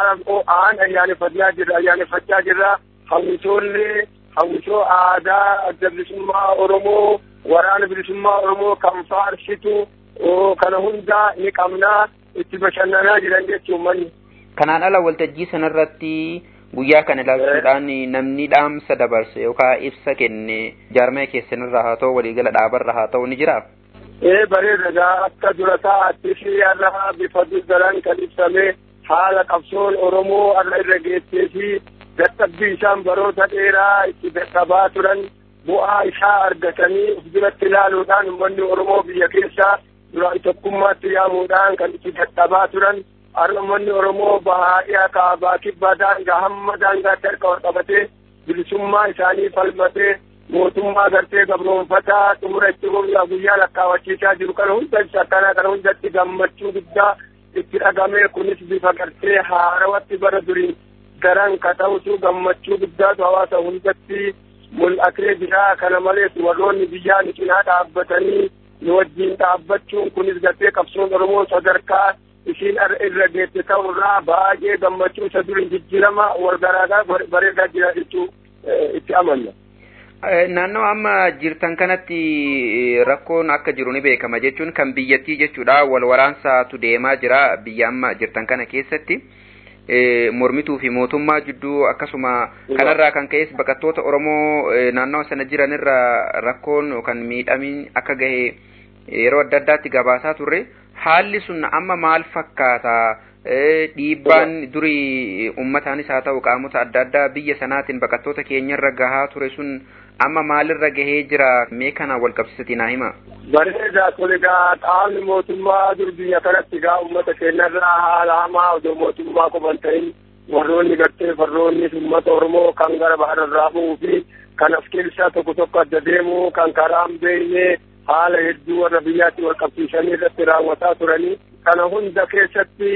aan ayyaaneffachaa jirra ayyaaneffachaa jirra hawwisoollee hawwisoo aadaa adda bilisummaa Oromoo waraana bilisummaa Oromoo kan faarsitu kana hundaa ni qabnaa itti bashannanaa jiran jechuun manni. Kanaan ala waltajjii sanarratti guyyaa kana ilaalchuudhaan namni dhaamsa dabarse yookaan ibsa kenne jaarmaya keessanirraa haa ta'u waliigala dhaabarra haa ta'u ni jira. Ee bareeda akka dura taa'atti fi har'a bifa durdaran kan ibsame haala qabsoon Oromoo har'a irra geessee fi dadhabbii isaan baroota dheeraa itti dadhabaa turan bu'aa isaa argatanii of biratti ilaaluudhaan uummanni Oromoo biyya keessaa duraan tokkummaatti yaamuudhaan kan itti dadhabaa turan har'a uummanni Oromoo bahaa dhiyaa kaabaa kibbaa daangaa hamma daangaatti harka wal qabatee bilisummaa isaanii falmatee mootummaa gartee gabroonfataa xumura itti guyyaa guyyaa lakkaawwachiisaa jiru kana hunda akkanaa kana hundatti gammachuu guddaa itti dhagamee kunis bifa gartee haarawatti bara duriin daran ka ta'utu gammachuu guddaatu hawaasa hundatti mul'atee jira kana malees warroonni biyyaa ni cinaa dhaabbatanii ni wajjin dhaabbachuun kunis gartee qabsoon oromoo sadarkaa isiin irra geesse ta'urraa baay'ee gammachuu isa duriin jijjiirama wal garaagaa bareedaa jira jechuu itti amanna. Naannoo amma jirtan kanatti rakkoon akka jiru ni beekama jechuun kan biyyattii jechuudha wal waraansaatu deemaa jira biyya amma jirtan kana keessatti. mormituu fi mootummaa jidduu akkasuma kanarraa kan ka'es baqattoota Oromoo naannawa sana jiranirra rakkoon yookaan miidhamiin akka gahe yeroo adda addaatti gabaasaa turre haalli sun amma maal fakkaata dhiibbaan durii ummataanis haa ta'u qaamota adda addaa biyya sanaatiin baqattoota keenyarra gahaa ture sun amma maalirra gahee jira mee kana wal qabsiisati naa hima. Bareedaa kun egaa qaamni mootummaa dur biyya kanatti egaa uummata keenyarraa haala hamaa odoo mootummaa qoban ta'in warroonni gartee farroonni uummata Oromoo kan gara bahararraa bu'uu fi kan as keessaa tokko tokko adda deemu kan karaa hin beekne haala hedduu warra biyyaatti wal qabsiisanii irratti raawwataa turanii kana hunda keessatti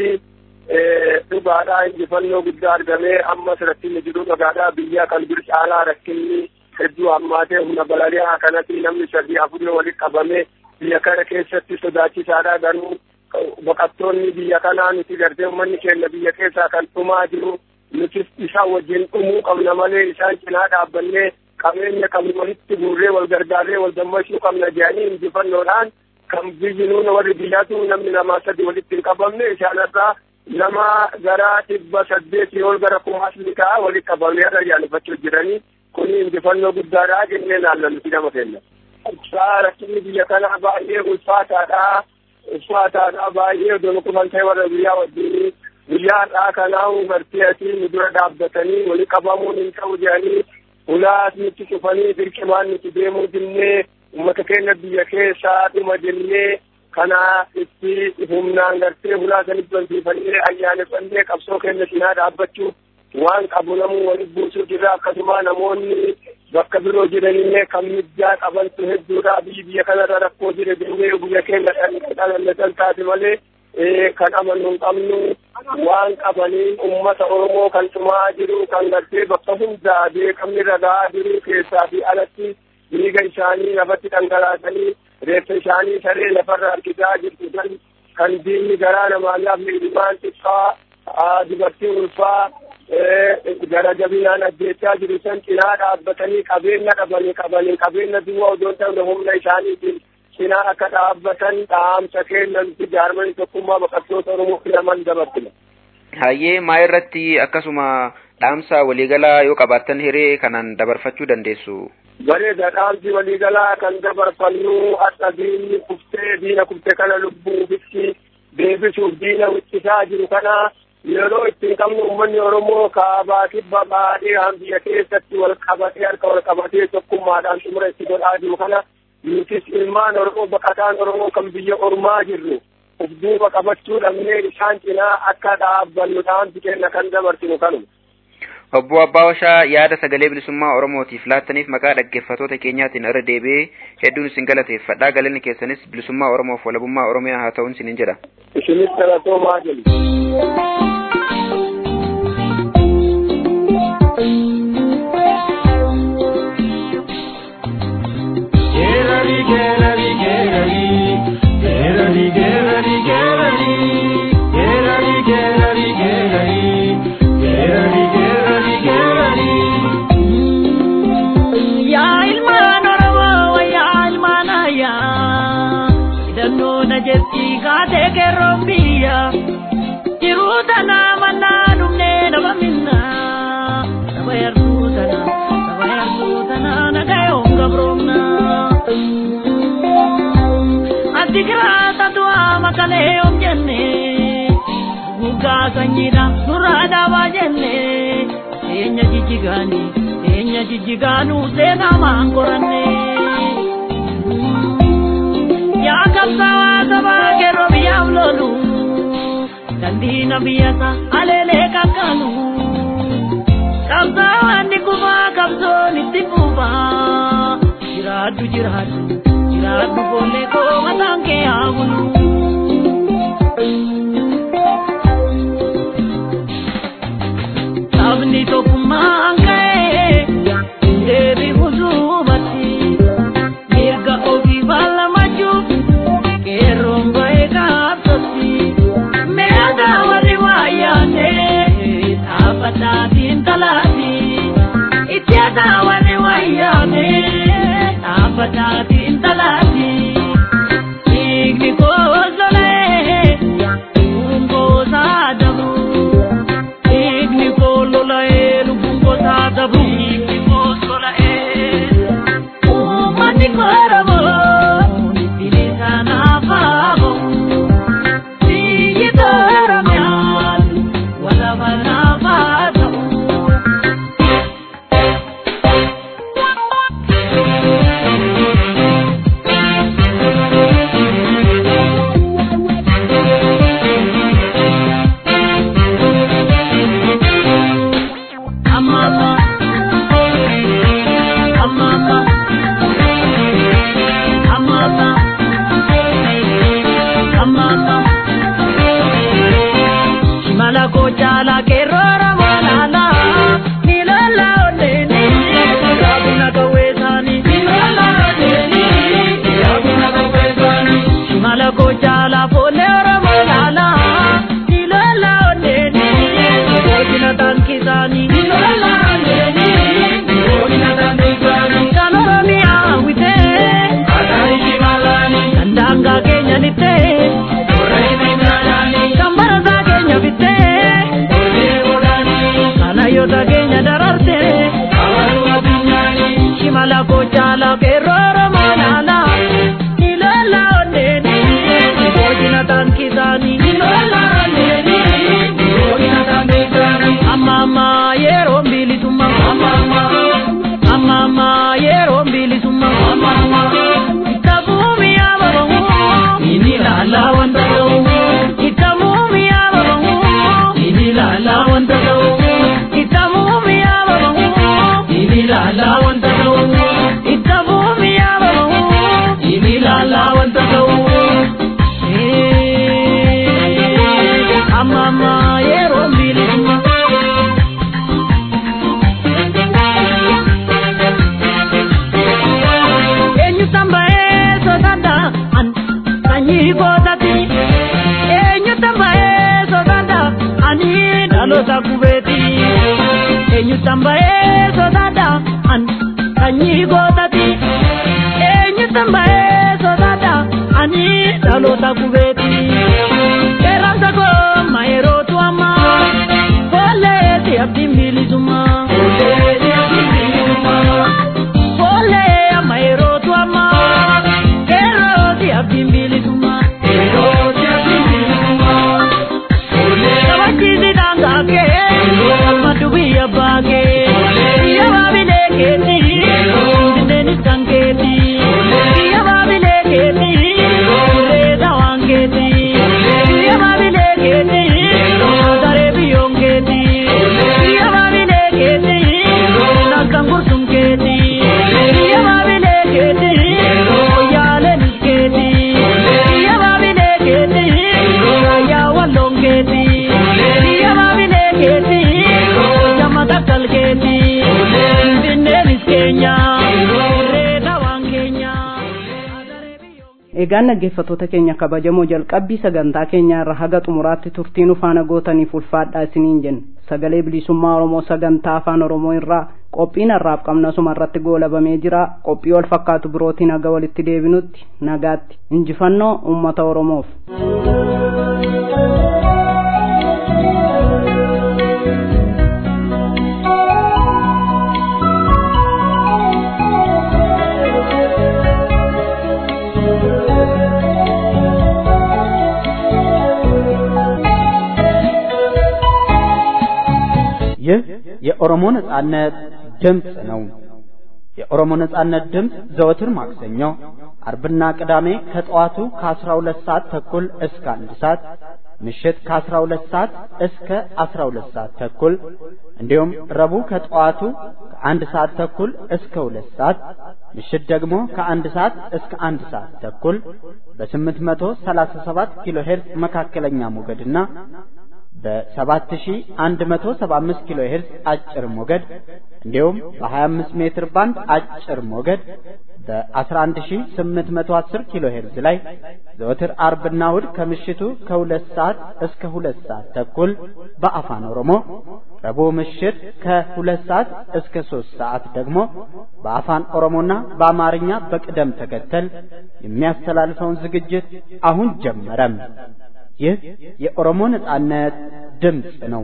dhugaadhaa injifannoo guddaa argamee ammas rakkinni jiru dhugaadhaa biyya kan dur caalaa rakkinni hedduu hammaatee humna balali'aa kanatti namni sadii afurii walitti qabame biyya kana keessatti sodaachisaadha garuu baqattoonni biyya kanaa nuti gartee uummanni keenya biyya keessaa kan dhumaa jiru nuti isaan wajjin dhumuu qabna malee isaan cinaa dhaabbannee qabeenya qabnu walitti guurree wal gargaarree wal dammaqsuu qabna jedhanii injifannoodhaan kan biyyi nuuna warri biyyaatu namni lamaa sadi walitti hin qabamne isaanirraa nama gara dhibba saddeetii ol gara kumaas liqaa walitti qabamee irra yaanifachuu jiranii kuni injifannoo guddaadha jennee naannoon nama kenna. Rakkinni biyya kanaa baay'ee ulfaataadha. Ulfaataadha baay'ee odoo kufan ta'e warra biyyaa wajjin biyyaa har'aa kanaa gartee asii nu dura dhaabbatanii wali qabamuun hin ta'u jedhanii ulaas nutti cufanii dirqimaan nuti deemuu dinnee uummata keenya biyya keessaa dhuma jennee kana itti humnaan gartee ulaa sanitti wantiifannee ayyaaneffannee qabsoo keenya cinaa dhaabbachuu waan qabu namuu walitti buusuu jirra akkasuma namoonni bakka biroo jiranillee kan mijjaa qabantu hedduudha biyyi biyya kanarra rakkoo jira jennee biyya keenya dhalannatan taate malee kan amanu hin qabnu waan qabaniin ummata oromoo kan tumaa jiru kan gartee bakka hundaa beekamni ragaa jiru keessaa fi alatti dhiiga isaanii lafatti dhangalaasanii reeffa isaanii saree lafarra harkisaa jirtu san kan diinni garaa namaa laafne ilmaan xiqqaa dubartii ulfaa gara jabinaan ajjeechaa jiru san cinaa dhaabbatanii qabeenya dhabanii qabanii qabeenya duwwaa odoo ta'u humna isaaniitiin cinaa akka dhaabbatan dhaamsa kennanti jaarmanii tokkummaa baqattoota oromoo filaman dabarsina. Hayyee maa irratti akkasuma dhaamsa waliigalaa yoo qabaattan hiree kanaan dabarfachuu dandeessu. Bareeda dhaamsi waliigalaa kan dabarfannu akka diinni kuftee diina kufte kana lubbuu ofitti deebisuuf diina wiccisaa jiru kana yeroo ittiin qabnu uummanni Oromoo kaabaa kibba baadiyaan biyya keessatti wal qabatee harka wal qabatee tokkummaadhaan xumura itti godhaa jiru kana nutis ilmaan Oromoo baqataan Oromoo kan biyya ormaa jirru uf duuba qabachuu dhabnee isaan cinaa akka dhaabbannu dhaamsi kenna kan dabarsinu kanuma. Obbo Abbaa Washaa yaada sagalee bilisummaa Oromootiif laattaniif maqaa dhaggeeffattoota keenyaatiin irra deebi'ee hedduun isin galateeffadha. Galanni keessanis bilisummaa Oromoof walabummaa Oromiyaa haa ta'uun isinin jedha. Isinis galatoomaa jedhu. Yaa ilmaan Oromoo wayyaa ilmaan ayyaa hidhannoo na jetti kaatee keerroon biyya jiruu tanaa mannaa dhumnee nama minnaa saba yarduu tanaa saba yarduu tanaa nagayoon gabroomna. Ati kiraata du'aa makalee yoom jenne guggaa sanyiidha nurraa dhaabaa jenne eenya jijjigaanii. keenya jijjigaanuu seenaa maan qoranne. Yaa qabsaawaa sabaa keroo biyyaaf lolu, dandiina biyyata aleelee kakkaanu. Qabsaawaan ni kufaa qabsoon itti fufaa. Jiraaddu jiraaddu, jiraaddu boollee koo mataan kee haa bulu. Sabni tokkummaan ka'ee. deebi huzubatti mirga ofii bal'amachuuf qeerroon ba'ee gaafsatti meeqa warri waayyaane dhaabbataatiin talaati itti haadha warri waayyaane dhaabbataatiin talaati dhiigni koosolee lubbuun koosaa dabu dhiigni koo lola'ee lubbuun koosaa dabu. eegaan dhaggeeffattoota keenya kabajamoo jalqabbii sagantaa keenya irra haga xumuraatti turtii nu faana gootaniif ulfaadhaa isiniin jenne sagalee bilisummaa oromoo sagantaa afaan oromoo irraa qophiin har'aaf qabna suma irratti goolabamee jira qophii wal fakkaatu birootiin haga walitti deebinutti nagaatti injifannoo ummata oromoof. ይህ የኦሮሞ ነጻነት ድምፅ ነው። የኦሮሞ ነጻነት ድምፅ ዘወትር ማክሰኞ፣ አርብና ቅዳሜ ከጠዋቱ ከ12 ሰዓት ተኩል እስከ አንድ ሰዓት ምሽት ከ12 ሰዓት እስከ 12 ሰዓት ተኩል እንዲሁም ረቡዕ ከጠዋቱ ከአንድ ሰዓት ተኩል እስከ ሁለት ሰዓት ምሽት ደግሞ ከአንድ ሰዓት እስከ አንድ ሰዓት ተኩል በ837 ኪሎ ሄርዝ መካከለኛ ሞገድና በ7175 ኪሎ ሄርዝ አጭር ሞገድ እንዲሁም በ25 ሜትር ባንድ አጭር ሞገድ በ11810 ኪሎ ሄርዝ ላይ ዘወትር አርብና እሁድ ከምሽቱ ከሁለት ሰዓት እስከ ሁለት ሰዓት ተኩል በአፋን ኦሮሞ ረቡዕ ምሽት ከሁለት ሰዓት እስከ ሶስት ሰዓት ደግሞ በአፋን ኦሮሞና በአማርኛ በቅደም ተከተል የሚያስተላልፈውን ዝግጅት አሁን ጀመረም። ይህ የኦሮሞ ነጻነት ድምፅ ነው።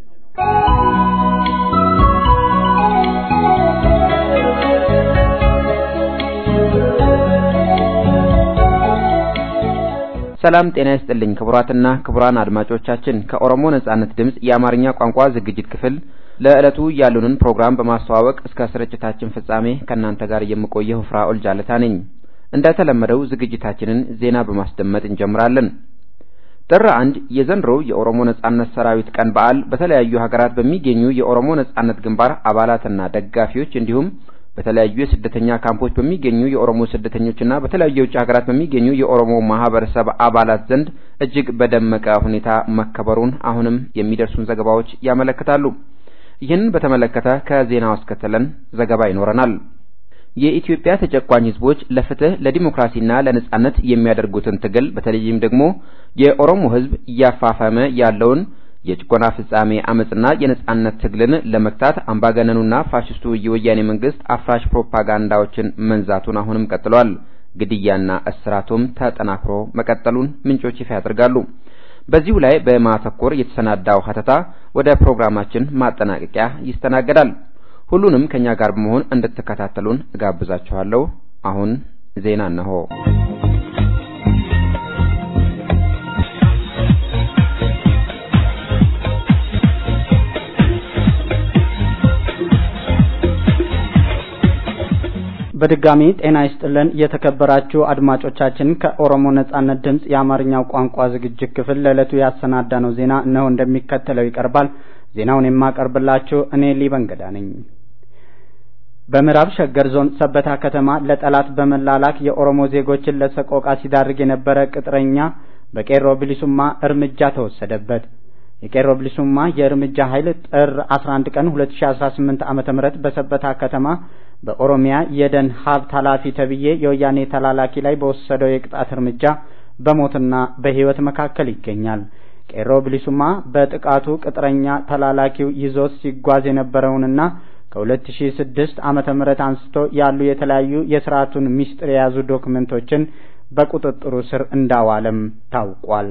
ሰላም ጤና ይስጥልኝ ክቡራትና ክቡራን አድማጮቻችን ከኦሮሞ ነጻነት ድምፅ የአማርኛ ቋንቋ ዝግጅት ክፍል ለዕለቱ ያሉንን ፕሮግራም በማስተዋወቅ እስከ ስርጭታችን ፍጻሜ ከእናንተ ጋር የምቆየው ፍራኦል ጃለታ ነኝ። እንደተለመደው ዝግጅታችንን ዜና በማስደመጥ እንጀምራለን። ጥር አንድ የዘንድሮው የኦሮሞ ነጻነት ሰራዊት ቀን በዓል በተለያዩ ሀገራት በሚገኙ የኦሮሞ ነጻነት ግንባር አባላትና ደጋፊዎች እንዲሁም በተለያዩ የስደተኛ ካምፖች በሚገኙ የኦሮሞ ስደተኞችና በተለያዩ የውጭ ሀገራት በሚገኙ የኦሮሞ ማህበረሰብ አባላት ዘንድ እጅግ በደመቀ ሁኔታ መከበሩን አሁንም የሚደርሱን ዘገባዎች ያመለክታሉ። ይህንን በተመለከተ ከዜናው አስከትለን ዘገባ ይኖረናል። የኢትዮጵያ ተጨቋኝ ህዝቦች ለፍትህ ለዲሞክራሲና ለነጻነት የሚያደርጉትን ትግል በተለይም ደግሞ የኦሮሞ ህዝብ እያፋፈመ ያለውን የጭቆና ፍጻሜ አመጽና የነጻነት ትግልን ለመግታት አምባገነኑና ፋሽስቱ የወያኔ መንግስት አፍራሽ ፕሮፓጋንዳዎችን መንዛቱን አሁንም ቀጥሏል። ግድያና እስራቱም ተጠናክሮ መቀጠሉን ምንጮች ይፋ ያደርጋሉ። በዚሁ ላይ በማተኮር የተሰናዳው ሀተታ ወደ ፕሮግራማችን ማጠናቀቂያ ይስተናገዳል። ሁሉንም ከኛ ጋር በመሆን እንድትከታተሉን እጋብዛችኋለሁ። አሁን ዜና እነሆ። በድጋሚ ጤና ይስጥልን የተከበራችሁ አድማጮቻችን ከኦሮሞ ነጻነት ድምፅ የአማርኛው ቋንቋ ዝግጅት ክፍል ለዕለቱ ያሰናዳነው ዜና እነሆ እንደሚከተለው ይቀርባል። ዜናውን የማቀርብላችሁ እኔ ሊበንገዳ ነኝ። በምዕራብ ሸገር ዞን ሰበታ ከተማ ለጠላት በመላላክ የኦሮሞ ዜጎችን ለሰቆቃ ሲዳርግ የነበረ ቅጥረኛ በቄሮ ብሊሱማ እርምጃ ተወሰደበት። የቄሮ ብሊሱማ የእርምጃ ኃይል ጥር 11 ቀን 2018 ዓመተ ምህረት በሰበታ ከተማ በኦሮሚያ የደን ሀብት ኃላፊ ተብዬ የወያኔ ተላላኪ ላይ በወሰደው የቅጣት እርምጃ በሞትና በሕይወት መካከል ይገኛል። ቄሮ ብሊሱማ በጥቃቱ ቅጥረኛ ተላላኪው ይዞት ሲጓዝ የነበረውንና ከ2006 ዓመተ ምህረት አንስቶ ያሉ የተለያዩ የስርዓቱን ሚስጥር የያዙ ዶክመንቶችን በቁጥጥሩ ስር እንዳዋለም ታውቋል።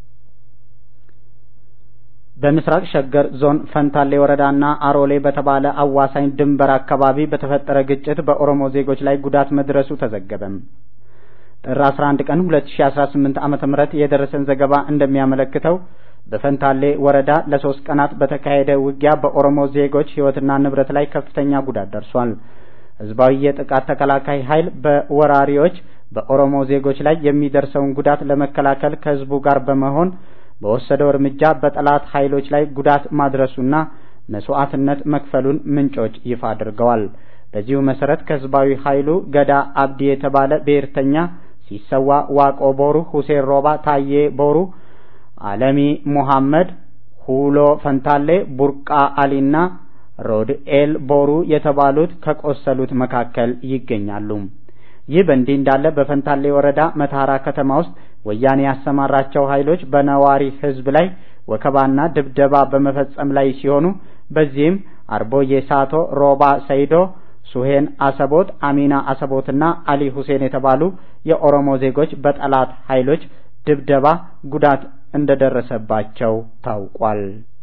በምስራቅ ሸገር ዞን ፈንታሌ ወረዳና አሮሌ በተባለ አዋሳኝ ድንበር አካባቢ በተፈጠረ ግጭት በኦሮሞ ዜጎች ላይ ጉዳት መድረሱ ተዘገበም። ጥር 11 ቀን 2018 ዓመተ ምህረት የደረሰን ዘገባ እንደሚያመለክተው በፈንታሌ ወረዳ ለሶስት ቀናት በተካሄደ ውጊያ በኦሮሞ ዜጎች ሕይወትና ንብረት ላይ ከፍተኛ ጉዳት ደርሷል። ህዝባዊ የጥቃት ተከላካይ ኃይል በወራሪዎች በኦሮሞ ዜጎች ላይ የሚደርሰውን ጉዳት ለመከላከል ከህዝቡ ጋር በመሆን በወሰደው እርምጃ በጠላት ኃይሎች ላይ ጉዳት ማድረሱና መስዋዕትነት መክፈሉን ምንጮች ይፋ አድርገዋል። በዚሁ መሰረት ከህዝባዊ ኃይሉ ገዳ አብዲ የተባለ ብሔርተኛ ሲሰዋ ዋቆ ቦሩ፣ ሁሴን ሮባ፣ ታዬ ቦሩ፣ አለሚ ሙሐመድ፣ ሁሎ ፈንታሌ፣ ቡርቃ አሊና ሮድኤል ቦሩ የተባሉት ከቆሰሉት መካከል ይገኛሉ። ይህ በእንዲህ እንዳለ በፈንታሌ ወረዳ መተሐራ ከተማ ውስጥ ወያኔ ያሰማራቸው ኃይሎች በነዋሪ ህዝብ ላይ ወከባና ድብደባ በመፈጸም ላይ ሲሆኑ በዚህም አርቦዬ ሳቶ፣ ሮባ ሰይዶ፣ ሱሄን አሰቦት፣ አሚና አሰቦትና አሊ ሁሴን የተባሉ የኦሮሞ ዜጎች በጠላት ኃይሎች ድብደባ ጉዳት እንደደረሰባቸው ታውቋል።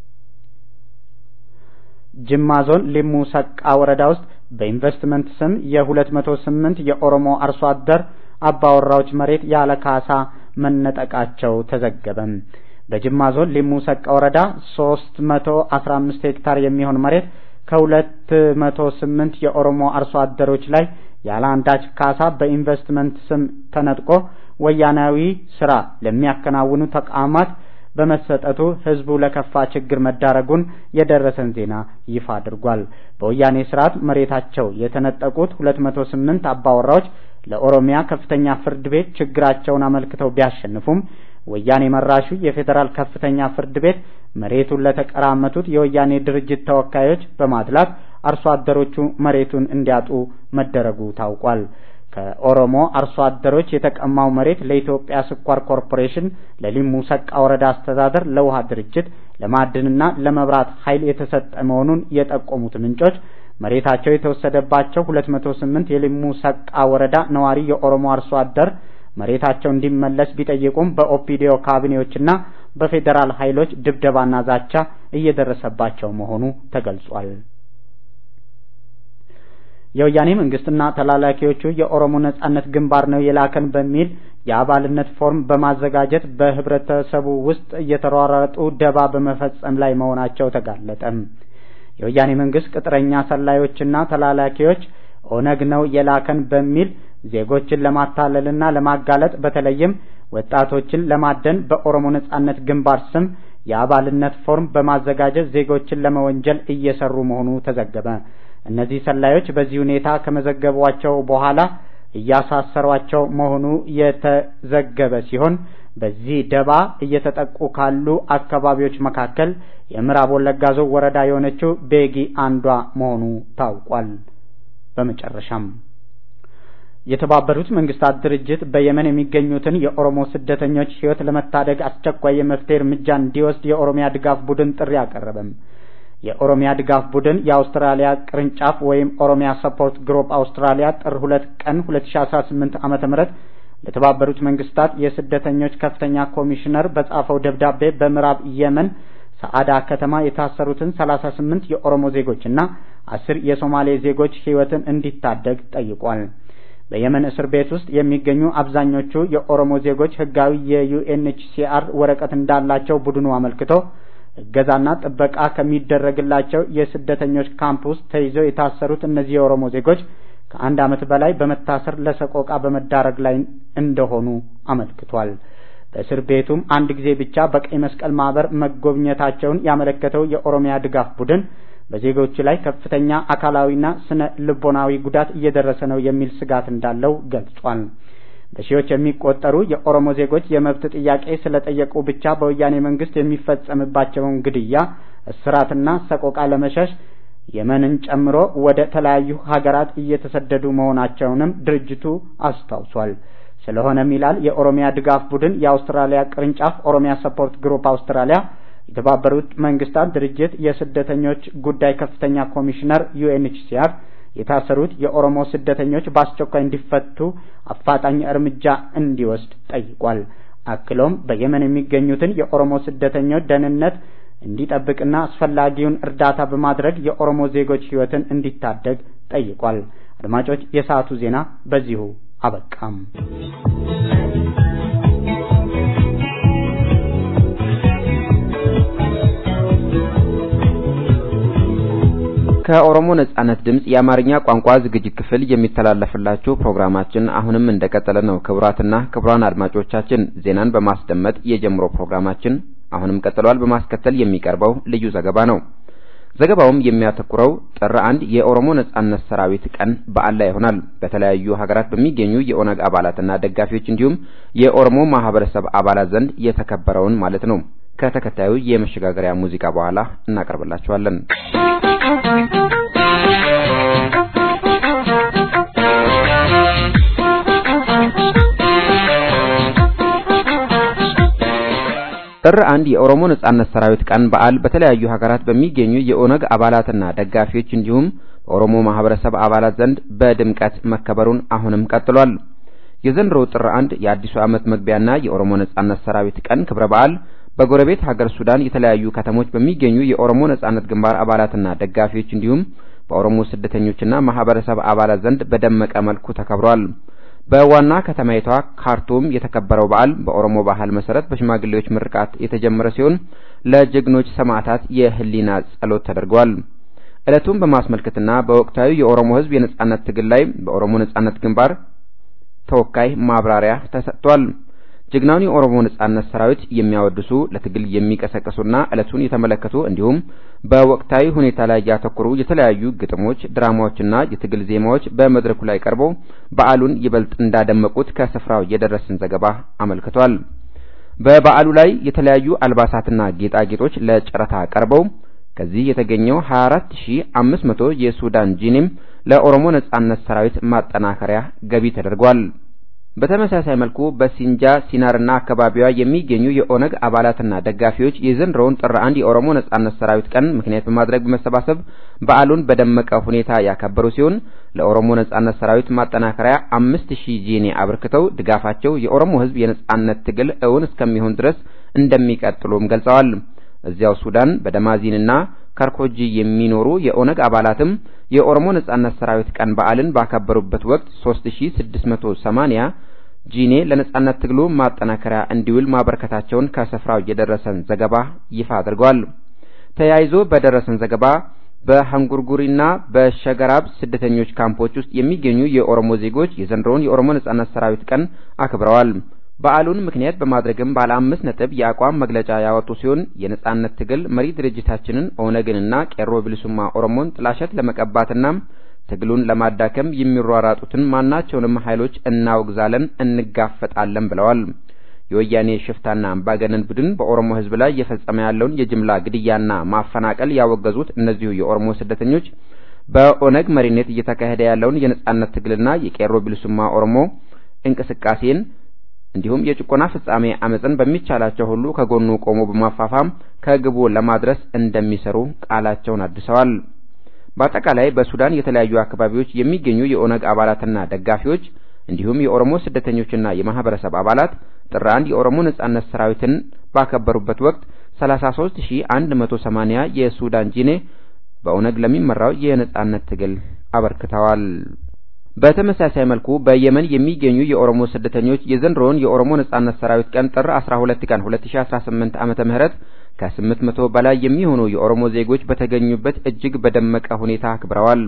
ጅማ ዞን ሊሙ ሰቃ ወረዳ ውስጥ በኢንቨስትመንት ስም የ208 የኦሮሞ አርሶ አደር አባወራዎች መሬት ያለ ካሳ መነጠቃቸው ተዘገበ። በጅማ ዞን ሊሙ ሰቃ ወረዳ 315 ሄክታር የሚሆን መሬት ከ208 የኦሮሞ አርሶ አደሮች ላይ ያለ አንዳች ካሳ በኢንቨስትመንት ስም ተነጥቆ ወያናዊ ስራ ለሚያከናውኑ ተቋማት በመሰጠቱ ህዝቡ ለከፋ ችግር መዳረጉን የደረሰን ዜና ይፋ አድርጓል። በወያኔ ስርዓት መሬታቸው የተነጠቁት 208 አባወራዎች ለኦሮሚያ ከፍተኛ ፍርድ ቤት ችግራቸውን አመልክተው ቢያሸንፉም ወያኔ መራሹ የፌዴራል ከፍተኛ ፍርድ ቤት መሬቱን ለተቀራመቱት የወያኔ ድርጅት ተወካዮች በማድላት አርሶ አደሮቹ መሬቱን እንዲያጡ መደረጉ ታውቋል። ከኦሮሞ አርሶ አደሮች የተቀማው መሬት ለኢትዮጵያ ስኳር ኮርፖሬሽን፣ ለሊሙ ሰቃ ወረዳ አስተዳደር፣ ለውሃ ድርጅት፣ ለማዕድንና ለመብራት ኃይል የተሰጠ መሆኑን የጠቆሙት ምንጮች መሬታቸው የተወሰደባቸው 208 የሊሙ ሰቃ ወረዳ ነዋሪ የኦሮሞ አርሶ አደር መሬታቸው እንዲመለስ ቢጠይቁም በኦፒዲዮ ካቢኔዎችና በፌዴራል ኃይሎች ድብደባና ዛቻ እየደረሰባቸው መሆኑ ተገልጿል። የወያኔ መንግስትና ተላላኪዎቹ የኦሮሞ ነጻነት ግንባር ነው የላከን በሚል የአባልነት ፎርም በማዘጋጀት በህብረተሰቡ ውስጥ እየተሯሯጡ ደባ በመፈጸም ላይ መሆናቸው ተጋለጠ። የወያኔ መንግስት ቅጥረኛ ሰላዮችና ተላላኪዎች ኦነግ ነው የላከን በሚል ዜጎችን ለማታለልና ለማጋለጥ በተለይም ወጣቶችን ለማደን በኦሮሞ ነጻነት ግንባር ስም የአባልነት ፎርም በማዘጋጀት ዜጎችን ለመወንጀል እየሰሩ መሆኑ ተዘገበ። እነዚህ ሰላዮች በዚህ ሁኔታ ከመዘገቧቸው በኋላ እያሳሰሯቸው መሆኑ የተዘገበ ሲሆን በዚህ ደባ እየተጠቁ ካሉ አካባቢዎች መካከል የምዕራብ ወለጋ ዞን ወረዳ የሆነችው ቤጊ አንዷ መሆኑ ታውቋል። በመጨረሻም የተባበሩት መንግስታት ድርጅት በየመን የሚገኙትን የኦሮሞ ስደተኞች ሕይወት ለመታደግ አስቸኳይ የመፍትሄ እርምጃ እንዲወስድ የኦሮሚያ ድጋፍ ቡድን ጥሪ አቀረበም። የኦሮሚያ ድጋፍ ቡድን የአውስትራሊያ ቅርንጫፍ ወይም ኦሮሚያ ሰፖርት ግሩፕ አውስትራሊያ ጥር ሁለት ቀን 2018 ዓመተ ምህረት ለተባበሩት መንግስታት የስደተኞች ከፍተኛ ኮሚሽነር በጻፈው ደብዳቤ በምዕራብ የመን ሰዓዳ ከተማ የታሰሩትን 38 የኦሮሞ ዜጎችና አስር የሶማሌ ዜጎች ሕይወትን እንዲታደግ ጠይቋል። በየመን እስር ቤት ውስጥ የሚገኙ አብዛኞቹ የኦሮሞ ዜጎች ህጋዊ የዩኤንኤችሲአር ወረቀት እንዳላቸው ቡድኑ አመልክቶ እገዛና ጥበቃ ከሚደረግላቸው የስደተኞች ካምፕ ውስጥ ተይዘው የታሰሩት እነዚህ የኦሮሞ ዜጎች ከአንድ ዓመት በላይ በመታሰር ለሰቆቃ በመዳረግ ላይ እንደሆኑ አመልክቷል። በእስር ቤቱም አንድ ጊዜ ብቻ በቀይ መስቀል ማህበር መጎብኘታቸውን ያመለከተው የኦሮሚያ ድጋፍ ቡድን በዜጎቹ ላይ ከፍተኛ አካላዊና ስነ ልቦናዊ ጉዳት እየደረሰ ነው የሚል ስጋት እንዳለው ገልጿል። በሺዎች የሚቆጠሩ የኦሮሞ ዜጎች የመብት ጥያቄ ስለጠየቁ ብቻ በወያኔ መንግስት የሚፈጸምባቸውን ግድያ፣ እስራትና ሰቆቃ ለመሸሽ የመንን ጨምሮ ወደ ተለያዩ ሀገራት እየተሰደዱ መሆናቸውንም ድርጅቱ አስታውሷል። ስለሆነም ይላል የኦሮሚያ ድጋፍ ቡድን የአውስትራሊያ ቅርንጫፍ ኦሮሚያ ሰፖርት ግሩፕ አውስትራሊያ የተባበሩት መንግስታት ድርጅት የስደተኞች ጉዳይ ከፍተኛ ኮሚሽነር ዩኤንኤችሲአር የታሰሩት የኦሮሞ ስደተኞች በአስቸኳይ እንዲፈቱ አፋጣኝ እርምጃ እንዲወስድ ጠይቋል። አክሎም በየመን የሚገኙትን የኦሮሞ ስደተኞች ደህንነት እንዲጠብቅና አስፈላጊውን እርዳታ በማድረግ የኦሮሞ ዜጎች ሕይወትን እንዲታደግ ጠይቋል። አድማጮች፣ የሰዓቱ ዜና በዚሁ አበቃም። ከኦሮሞ ነጻነት ድምጽ የአማርኛ ቋንቋ ዝግጅት ክፍል የሚተላለፍላችሁ ፕሮግራማችን አሁንም እንደቀጠለ ነው። ክቡራትና ክቡራን አድማጮቻችን ዜናን በማስደመጥ የጀምሮ ፕሮግራማችን አሁንም ቀጥሏል። በማስከተል የሚቀርበው ልዩ ዘገባ ነው። ዘገባውም የሚያተኩረው ጥር አንድ የኦሮሞ ነጻነት ሰራዊት ቀን በዓል ላይ ይሆናል። በተለያዩ ሀገራት በሚገኙ የኦነግ አባላትና ደጋፊዎች እንዲሁም የኦሮሞ ማህበረሰብ አባላት ዘንድ የተከበረውን ማለት ነው። ከተከታዩ የመሸጋገሪያ ሙዚቃ በኋላ እናቀርብላችኋለን። ጥር አንድ የኦሮሞ ነጻነት ሰራዊት ቀን በዓል በተለያዩ ሀገራት በሚገኙ የኦነግ አባላትና ደጋፊዎች እንዲሁም በኦሮሞ ማህበረሰብ አባላት ዘንድ በድምቀት መከበሩን አሁንም ቀጥሏል። የዘንድሮው ጥር አንድ የአዲሱ ዓመት መግቢያና የኦሮሞ ነጻነት ሰራዊት ቀን ክብረ በዓል በጎረቤት ሀገር ሱዳን የተለያዩ ከተሞች በሚገኙ የኦሮሞ ነጻነት ግንባር አባላትና ደጋፊዎች እንዲሁም በኦሮሞ ስደተኞችና ማህበረሰብ አባላት ዘንድ በደመቀ መልኩ ተከብሯል። በዋና ከተማይቷ ካርቱም የተከበረው በዓል በኦሮሞ ባህል መሰረት በሽማግሌዎች ምርቃት የተጀመረ ሲሆን ለጀግኖች ሰማዕታት የህሊና ጸሎት ተደርጓል። ዕለቱን በማስመልከትና በወቅታዊ የኦሮሞ ሕዝብ የነጻነት ትግል ላይ በኦሮሞ ነጻነት ግንባር ተወካይ ማብራሪያ ተሰጥቷል። ጀግናውን የኦሮሞ ነጻነት ሰራዊት የሚያወድሱ ለትግል የሚቀሰቅሱና ዕለቱን የተመለከቱ እንዲሁም በወቅታዊ ሁኔታ ላይ ያተኮሩ የተለያዩ ግጥሞች፣ ድራማዎችና የትግል ዜማዎች በመድረኩ ላይ ቀርበው በዓሉን ይበልጥ እንዳደመቁት ከስፍራው የደረሰን ዘገባ አመልክቷል። በበዓሉ ላይ የተለያዩ አልባሳትና ጌጣጌጦች ለጨረታ ቀርበው ከዚህ የተገኘው 24500 የሱዳን ጂኒም ለኦሮሞ ነጻነት ሰራዊት ማጠናከሪያ ገቢ ተደርጓል። በተመሳሳይ መልኩ በሲንጃ ሲናርና አካባቢዋ የሚገኙ የኦነግ አባላትና ደጋፊዎች የዘንድሮውን ጥር አንድ የኦሮሞ ነጻነት ሰራዊት ቀን ምክንያት በማድረግ በመሰባሰብ በዓሉን በደመቀ ሁኔታ ያከበሩ ሲሆን ለኦሮሞ ነጻነት ሰራዊት ማጠናከሪያ አምስት ሺህ ጂኒ አበርክተው ድጋፋቸው የኦሮሞ ሕዝብ የነጻነት ትግል እውን እስከሚሆን ድረስ እንደሚቀጥሉም ገልጸዋል። እዚያው ሱዳን በደማዚንና ከርኮጂ የሚኖሩ የኦነግ አባላትም የኦሮሞ ነጻነት ሰራዊት ቀን በዓልን ባከበሩበት ወቅት 3680 ጂኔ ለነጻነት ትግሉ ማጠናከሪያ እንዲውል ማበርከታቸውን ከስፍራው የደረሰን ዘገባ ይፋ አድርጓል። ተያይዞ በደረሰን ዘገባ በሀንጉርጉሪና በሸገራብ ስደተኞች ካምፖች ውስጥ የሚገኙ የኦሮሞ ዜጎች የዘንድሮውን የኦሮሞ ነጻነት ሰራዊት ቀን አክብረዋል። በዓሉን ምክንያት በማድረግም ባለ አምስት ነጥብ የአቋም መግለጫ ያወጡ ሲሆን የነጻነት ትግል መሪ ድርጅታችንን ኦነግንና ቄሮ ብልሱማ ኦሮሞን ጥላሸት ለመቀባትና ትግሉን ለማዳከም የሚሯራጡትን ማናቸውንም ኃይሎች እናወግዛለን፣ እንጋፈጣለን ብለዋል። የወያኔ ሽፍታና አምባገነን ቡድን በኦሮሞ ሕዝብ ላይ እየፈጸመ ያለውን የጅምላ ግድያና ማፈናቀል ያወገዙት እነዚሁ የኦሮሞ ስደተኞች በኦነግ መሪነት እየተካሄደ ያለውን የነጻነት ትግልና የቄሮ ብልሱማ ኦሮሞ እንቅስቃሴን እንዲሁም የጭቆና ፍጻሜ አመፅን በሚቻላቸው ሁሉ ከጎኑ ቆሞ በማፋፋም ከግቡ ለማድረስ እንደሚሰሩ ቃላቸውን አድሰዋል። በአጠቃላይ በሱዳን የተለያዩ አካባቢዎች የሚገኙ የኦነግ አባላትና ደጋፊዎች እንዲሁም የኦሮሞ ስደተኞችና የማህበረሰብ አባላት ጥር አንድ የኦሮሞ ነጻነት ሰራዊትን ባከበሩበት ወቅት 33180 የሱዳን ጂኔ በኦነግ ለሚመራው የነጻነት ትግል አበርክተዋል። በተመሳሳይ መልኩ በየመን የሚገኙ የኦሮሞ ስደተኞች የዘንድሮውን የኦሮሞ ነጻነት ሰራዊት ቀን ጥር 12 ቀን 2018 ዓመተ ምህረት ከ800 በላይ የሚሆኑ የኦሮሞ ዜጎች በተገኙበት እጅግ በደመቀ ሁኔታ አክብረዋል።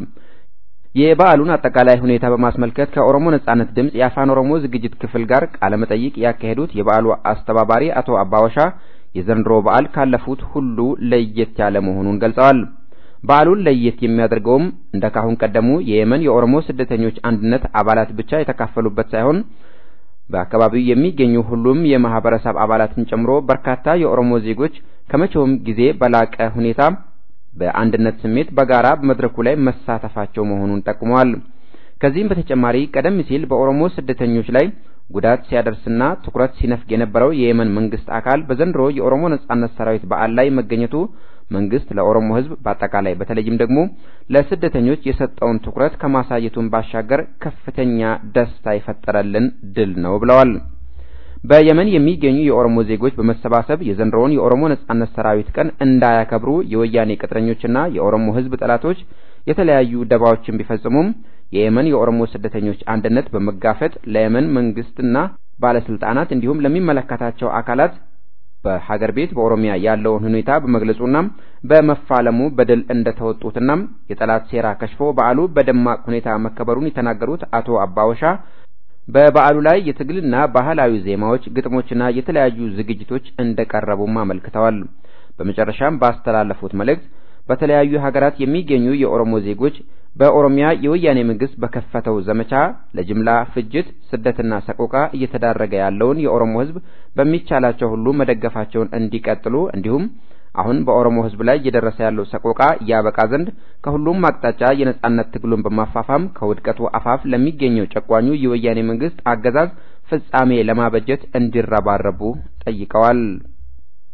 የበዓሉን አጠቃላይ ሁኔታ በማስመልከት ከኦሮሞ ነጻነት ድምፅ የአፋን ኦሮሞ ዝግጅት ክፍል ጋር ቃለ መጠይቅ ያካሄዱት የበዓሉ አስተባባሪ አቶ አባወሻ የዘንድሮ በዓል ካለፉት ሁሉ ለየት ያለ መሆኑን ገልጸዋል። በዓሉን ለየት የሚያደርገውም እንደ ካሁን ቀደሙ የየመን የኦሮሞ ስደተኞች አንድነት አባላት ብቻ የተካፈሉበት ሳይሆን በአካባቢው የሚገኙ ሁሉም የማህበረሰብ አባላትን ጨምሮ በርካታ የኦሮሞ ዜጎች ከመቼውም ጊዜ በላቀ ሁኔታ በአንድነት ስሜት በጋራ በመድረኩ ላይ መሳተፋቸው መሆኑን ጠቁመዋል። ከዚህም በተጨማሪ ቀደም ሲል በኦሮሞ ስደተኞች ላይ ጉዳት ሲያደርስና ትኩረት ሲነፍግ የነበረው የየመን መንግስት አካል በዘንድሮ የኦሮሞ ነጻነት ሰራዊት በዓል ላይ መገኘቱ መንግስት ለኦሮሞ ሕዝብ በአጠቃላይ በተለይም ደግሞ ለስደተኞች የሰጠውን ትኩረት ከማሳየቱን ባሻገር ከፍተኛ ደስታ የፈጠረልን ድል ነው ብለዋል። በየመን የሚገኙ የኦሮሞ ዜጎች በመሰባሰብ የዘንድሮውን የኦሮሞ ነጻነት ሰራዊት ቀን እንዳያከብሩ የወያኔ ቅጥረኞችና የኦሮሞ ሕዝብ ጠላቶች የተለያዩ ደባዎችን ቢፈጽሙም የየመን የኦሮሞ ስደተኞች አንድነት በመጋፈጥ ለየመን መንግስትና ባለስልጣናት እንዲሁም ለሚመለከታቸው አካላት በሀገር ቤት በኦሮሚያ ያለውን ሁኔታ በመግለጹና በመፋለሙ በድል እንደተወጡትና የጠላት ሴራ ከሽፎ በዓሉ በደማቅ ሁኔታ መከበሩን የተናገሩት አቶ አባወሻ በበዓሉ ላይ የትግልና ባህላዊ ዜማዎች፣ ግጥሞችና የተለያዩ ዝግጅቶች እንደቀረቡም አመልክተዋል። በመጨረሻም ባስተላለፉት መልእክት በተለያዩ ሀገራት የሚገኙ የኦሮሞ ዜጎች በኦሮሚያ የወያኔ መንግስት በከፈተው ዘመቻ ለጅምላ ፍጅት፣ ስደትና ሰቆቃ እየተዳረገ ያለውን የኦሮሞ ሕዝብ በሚቻላቸው ሁሉ መደገፋቸውን እንዲቀጥሉ እንዲሁም አሁን በኦሮሞ ሕዝብ ላይ እየደረሰ ያለው ሰቆቃ ያበቃ ዘንድ ከሁሉም አቅጣጫ የነጻነት ትግሉን በማፋፋም ከውድቀቱ አፋፍ ለሚገኘው ጨቋኙ የወያኔ መንግስት አገዛዝ ፍጻሜ ለማበጀት እንዲረባረቡ ጠይቀዋል።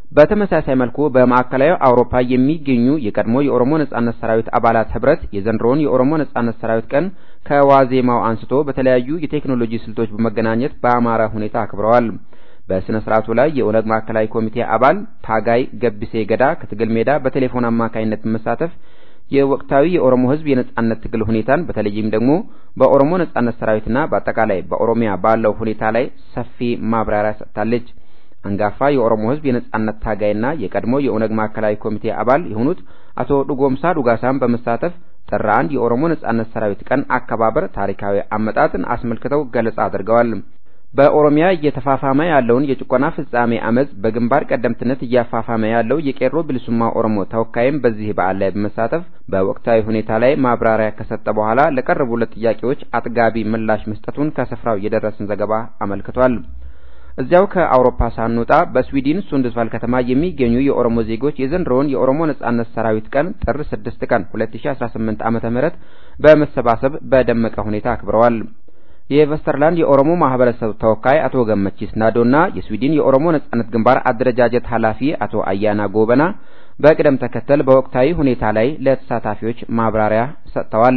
በተመሳሳይ መልኩ በማዕከላዊ አውሮፓ የሚገኙ የቀድሞ የኦሮሞ ነጻነት ሰራዊት አባላት ህብረት የዘንድሮውን የኦሮሞ ነጻነት ሰራዊት ቀን ከዋዜማው አንስቶ በተለያዩ የቴክኖሎጂ ስልቶች በመገናኘት በአማረ ሁኔታ አክብረዋል። በስነ ስርዓቱ ላይ የኦነግ ማዕከላዊ ኮሚቴ አባል ታጋይ ገቢሴ ገዳ ከትግል ሜዳ በቴሌፎን አማካኝነት በመሳተፍ የወቅታዊ የኦሮሞ ህዝብ የነጻነት ትግል ሁኔታን በተለይም ደግሞ በኦሮሞ ነጻነት ሰራዊትና በአጠቃላይ በኦሮሚያ ባለው ሁኔታ ላይ ሰፊ ማብራሪያ ሰጥታለች። አንጋፋ የኦሮሞ ህዝብ የነጻነት ታጋይና የቀድሞ የኦነግ ማዕከላዊ ኮሚቴ አባል የሆኑት አቶ ዱጎምሳ ዱጋሳን በመሳተፍ ጥር አንድ የኦሮሞ ነጻነት ሰራዊት ቀን አከባበር ታሪካዊ አመጣጥን አስመልክተው ገለጻ አድርገዋል። በኦሮሚያ እየተፋፋመ ያለውን የጭቆና ፍጻሜ አመፅ በግንባር ቀደምትነት እያፋፋመ ያለው የቄሮ ብልሱማ ኦሮሞ ተወካይም በዚህ በዓል ላይ በመሳተፍ በወቅታዊ ሁኔታ ላይ ማብራሪያ ከሰጠ በኋላ ለቀረቡለት ጥያቄዎች አጥጋቢ ምላሽ መስጠቱን ከስፍራው የደረሰን ዘገባ አመልክቷል። እዚያው ከአውሮፓ ሳንወጣ በስዊድን ሱንድስቫል ከተማ የሚገኙ የኦሮሞ ዜጎች የዘንድሮውን የኦሮሞ ነጻነት ሰራዊት ቀን ጥር 6 ቀን 2018 ዓመተ ምህረት በመሰባሰብ በደመቀ ሁኔታ አክብረዋል። የቨስተርላንድ የኦሮሞ ማህበረሰብ ተወካይ አቶ ገመቺስ ናዶና የስዊድን የኦሮሞ ነጻነት ግንባር አደረጃጀት ኃላፊ አቶ አያና ጎበና በቅደም ተከተል በወቅታዊ ሁኔታ ላይ ለተሳታፊዎች ማብራሪያ ሰጥተዋል።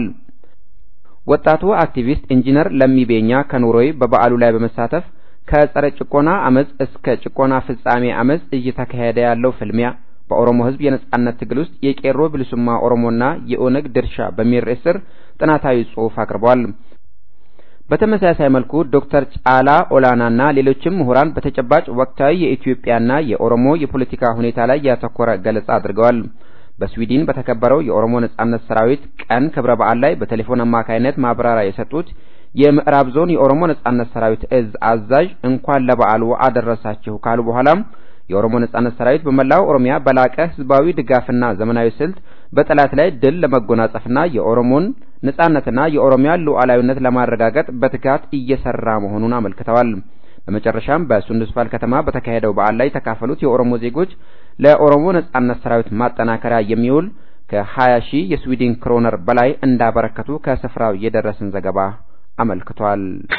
ወጣቱ አክቲቪስት ኢንጂነር ለሚቤኛ ከኑሮይ በበዓሉ ላይ በመሳተፍ ከጸረ ጭቆና አመፅ እስከ ጭቆና ፍጻሜ አመፅ እየተካሄደ ያለው ፍልሚያ በኦሮሞ ሕዝብ የነጻነት ትግል ውስጥ የቄሮ ብልሱማ ኦሮሞና የኦነግ ድርሻ በሚል ርዕስ ስር ጥናታዊ ጽሑፍ አቅርበዋል። በተመሳሳይ መልኩ ዶክተር ጫላ ኦላናና ሌሎችም ምሁራን በተጨባጭ ወቅታዊ የኢትዮጵያና የኦሮሞ የፖለቲካ ሁኔታ ላይ ያተኮረ ገለጻ አድርገዋል። በስዊድን በተከበረው የኦሮሞ ነጻነት ሰራዊት ቀን ክብረ በዓል ላይ በቴሌፎን አማካይነት ማብራሪያ የሰጡት የምዕራብ ዞን የኦሮሞ ነጻነት ሰራዊት እዝ አዛዥ እንኳን ለበዓሉ አደረሳችሁ ካሉ በኋላም የኦሮሞ ነጻነት ሰራዊት በመላው ኦሮሚያ በላቀ ህዝባዊ ድጋፍና ዘመናዊ ስልት በጠላት ላይ ድል ለመጎናጸፍና የኦሮሞን ነጻነትና የኦሮሚያ ሉዓላዊነት ለማረጋገጥ በትጋት እየሰራ መሆኑን አመልክተዋል። በመጨረሻም በሱንድስፋል ከተማ በተካሄደው በዓል ላይ የተካፈሉት የኦሮሞ ዜጎች ለኦሮሞ ነጻነት ሰራዊት ማጠናከሪያ የሚውል ከ20 ሺህ የስዊድን ክሮነር በላይ እንዳበረከቱ ከስፍራው የደረሰን ዘገባ አመልክቷል።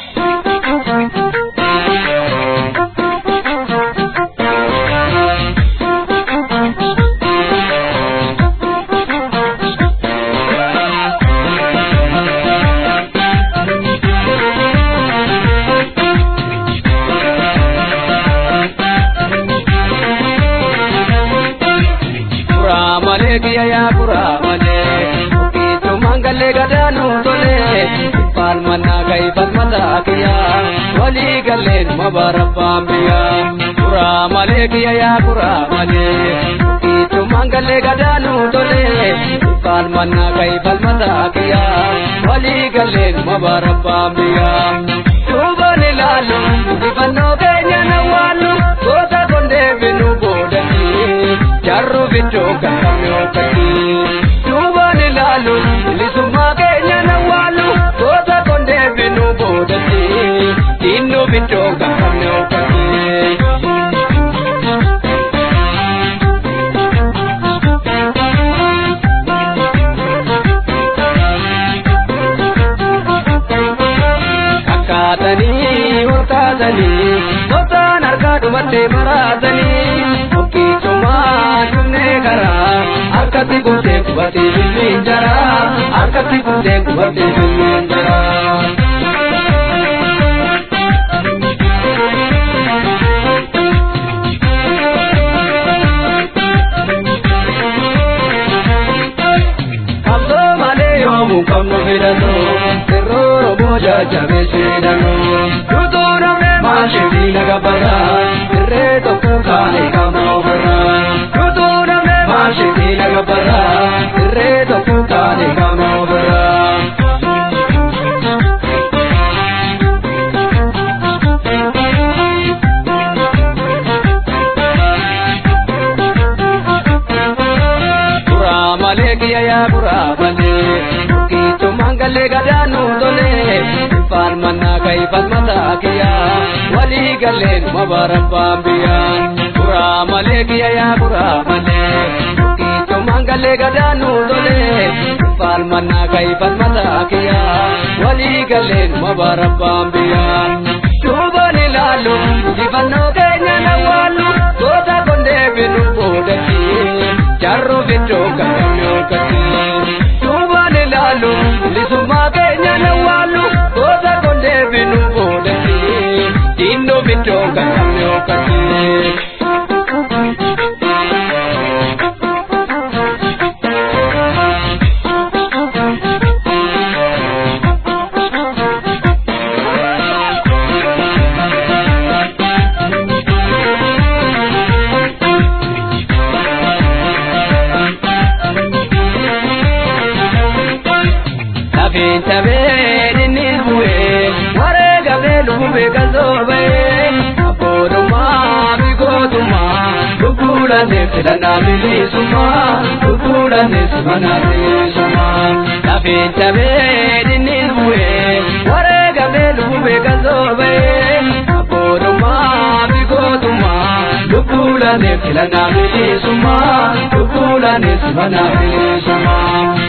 kiya ya kura male Kitu mangale gadanu tole Fal manna gai fal mata kiya Wali galen mabarabba biya Kura male kiya ya kura male Kitu mangale gadanu tole Fal manna gai fal mata kiya Wali galen mabarabba biya Tubani lalu Dibanno kenya na walu Kota konde binu bodani Jarru bicho kakame okati Tubani lalu Lisuma kenya na walu Kota konde binu bodani Inno bicho kakame okati Kakkaatanii olkaasanii Kottaan harkaa dhumattee maraasanii Okkiisumaa dhumnee karaa Harkatti kuntee qubattee bilbiin jaraa Harkatti kuntee qubattee bilbiin jaraa Kamtoo malee yoomuu qabnu filatoo Sirrooro booja jabeessinanoo Dutuu namne maashii laga baraa Irree tokko kaane qabna ofirraa Dutuu namne maashii laga baraa Irree tokko kaane qabna ofirraa Kura malee kiyya yaa kura malee Kiitu mangalee gadaanu tole Ifaan mannaa kai falmataa kiyya Walii galeen mabarabbaan biyya Kura malee kiyya yaa kura malee Kiitu mangalee gadaanu tole Ifaan mannaa kai falmataa kiyya Walii galeen mabarabbaan biyya Duubaan ilaalu Ifannoo keenya na waalu Goota kondee lukulaneef filannaa bilisummaa lukulaneef mana bilisummaa lafeen cabee dinniin bu'ee wareegamee lubee kan soobee abbootummaa fi gootummaa lukulaneef filannaa bilisummaa lukulaneef mana bilisummaa.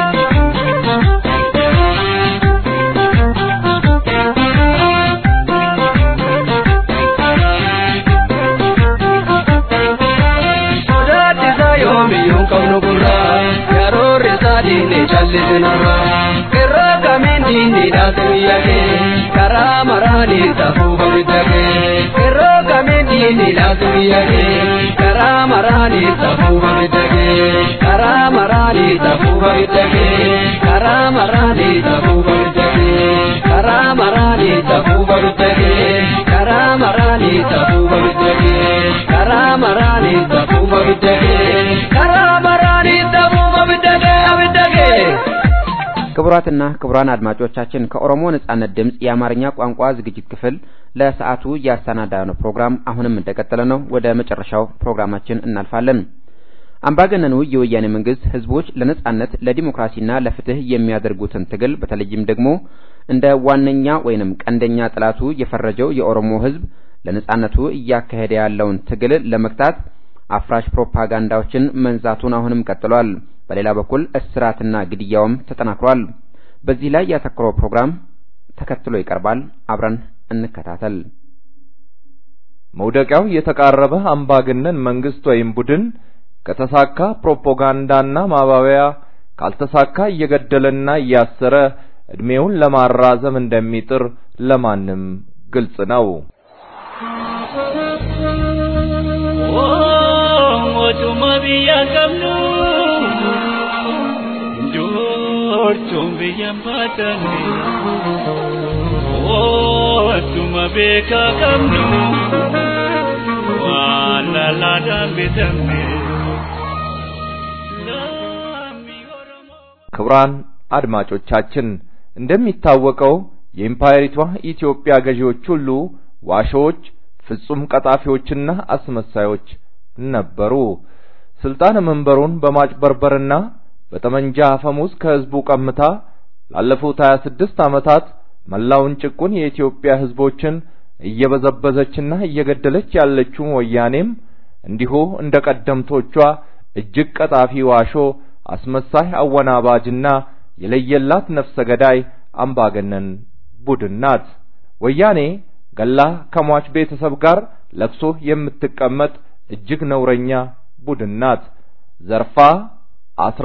yoomiyyuu qabnu gurra yaroorri isaa diinni callisinarra irra kamiin diinni dhaate biyya kee karaa maraanii tafuufa bidda kee irra kamiin diinni dhaate biyya kee karaa maraanii tafuufa bidda kee karaa maraanii tafuufa bidda kee karaa maraanii tafuufa bidda kee karaa maraanii tafuufa bidda kee karaa maraanii tafuufa bidda kee karaa maraanii tafuufa bidda kee karaa maraanii tafuufa bidda kee bidda kee ክቡራትና ክቡራን አድማጮቻችን ከኦሮሞ ነጻነት ድምፅ የአማርኛ ቋንቋ ዝግጅት ክፍል ለሰዓቱ ያሰናዳነው ፕሮግራም አሁንም እንደቀጠለ ነው። ወደ መጨረሻው ፕሮግራማችን እናልፋለን። አምባገነኑ የወያኔ መንግስት ህዝቦች ለነጻነት ለዲሞክራሲና ለፍትህ የሚያደርጉትን ትግል በተለይም ደግሞ እንደ ዋነኛ ወይንም ቀንደኛ ጠላቱ የፈረጀው የኦሮሞ ህዝብ ለነጻነቱ እያካሄደ ያለውን ትግል ለመግታት አፍራሽ ፕሮፓጋንዳዎችን መንዛቱን አሁንም ቀጥሏል። በሌላ በኩል እስራትና ግድያውም ተጠናክሯል። በዚህ ላይ ያተኮረው ፕሮግራም ተከትሎ ይቀርባል። አብረን እንከታተል። መውደቂያው የተቃረበ አምባገነን መንግስት ወይም ቡድን ከተሳካ ፕሮፓጋንዳና ማባበያ ካልተሳካ እየገደለና እያሰረ እድሜውን ለማራዘም እንደሚጥር ለማንም ግልጽ ነው። Ootuma biyya qabnu joortuun biyya baatani. Ootuma beekaa qabnu waan lallaadhaan bitamne. ክቡራን አድማጮቻችን እንደሚታወቀው የኢምፓየሪቷ ኢትዮጵያ ገዢዎች ሁሉ ዋሾዎች፣ ፍጹም ቀጣፊዎችና አስመሳዮች ነበሩ። ስልጣን መንበሩን በማጭበርበርና በጠመንጃ አፈሙዝ ከህዝቡ ቀምታ ላለፉት 26 ዓመታት መላውን ጭቁን የኢትዮጵያ ህዝቦችን እየበዘበዘችና እየገደለች ያለችው ወያኔም እንዲሁ እንደ ቀደምቶቿ እጅግ ቀጣፊ ዋሾ፣ አስመሳይ አወናባጅና የለየላት ነፍሰ ገዳይ አምባገነን ቡድን ናት። ወያኔ ገላ ከሟች ቤተሰብ ጋር ለቅሶ የምትቀመጥ እጅግ ነውረኛ ቡድን ናት። ዘርፋ፣ አስራ፣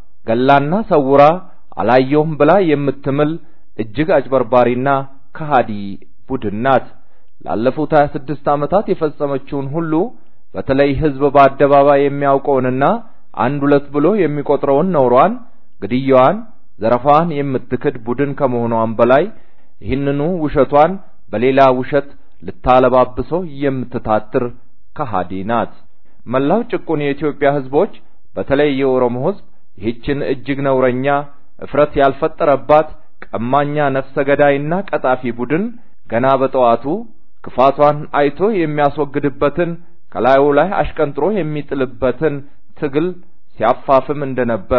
ገላና ሰውራ አላየውም ብላ የምትምል እጅግ አጭበርባሪና ከሃዲ ቡድን ናት። ላለፉት 26 ዓመታት የፈጸመችውን ሁሉ በተለይ ህዝብ በአደባባይ የሚያውቀውንና አንድ ሁለት ብሎ የሚቆጥረውን ነውሯን፣ ግድያዋን፣ ዘረፋዋን የምትክድ ቡድን ከመሆኗም በላይ ይህንኑ ውሸቷን በሌላ ውሸት ልታለባብሰው የምትታትር ከሃዲ ናት። መላው ጭቁን የኢትዮጵያ ህዝቦች በተለይ የኦሮሞ ህዝብ ይህችን እጅግ ነውረኛ እፍረት ያልፈጠረባት ቀማኛ ነፍሰ ገዳይና ቀጣፊ ቡድን ገና በጠዋቱ ክፋቷን አይቶ የሚያስወግድበትን ከላዩ ላይ አሽቀንጥሮ የሚጥልበትን ትግል ሲያፋፍም እንደነበር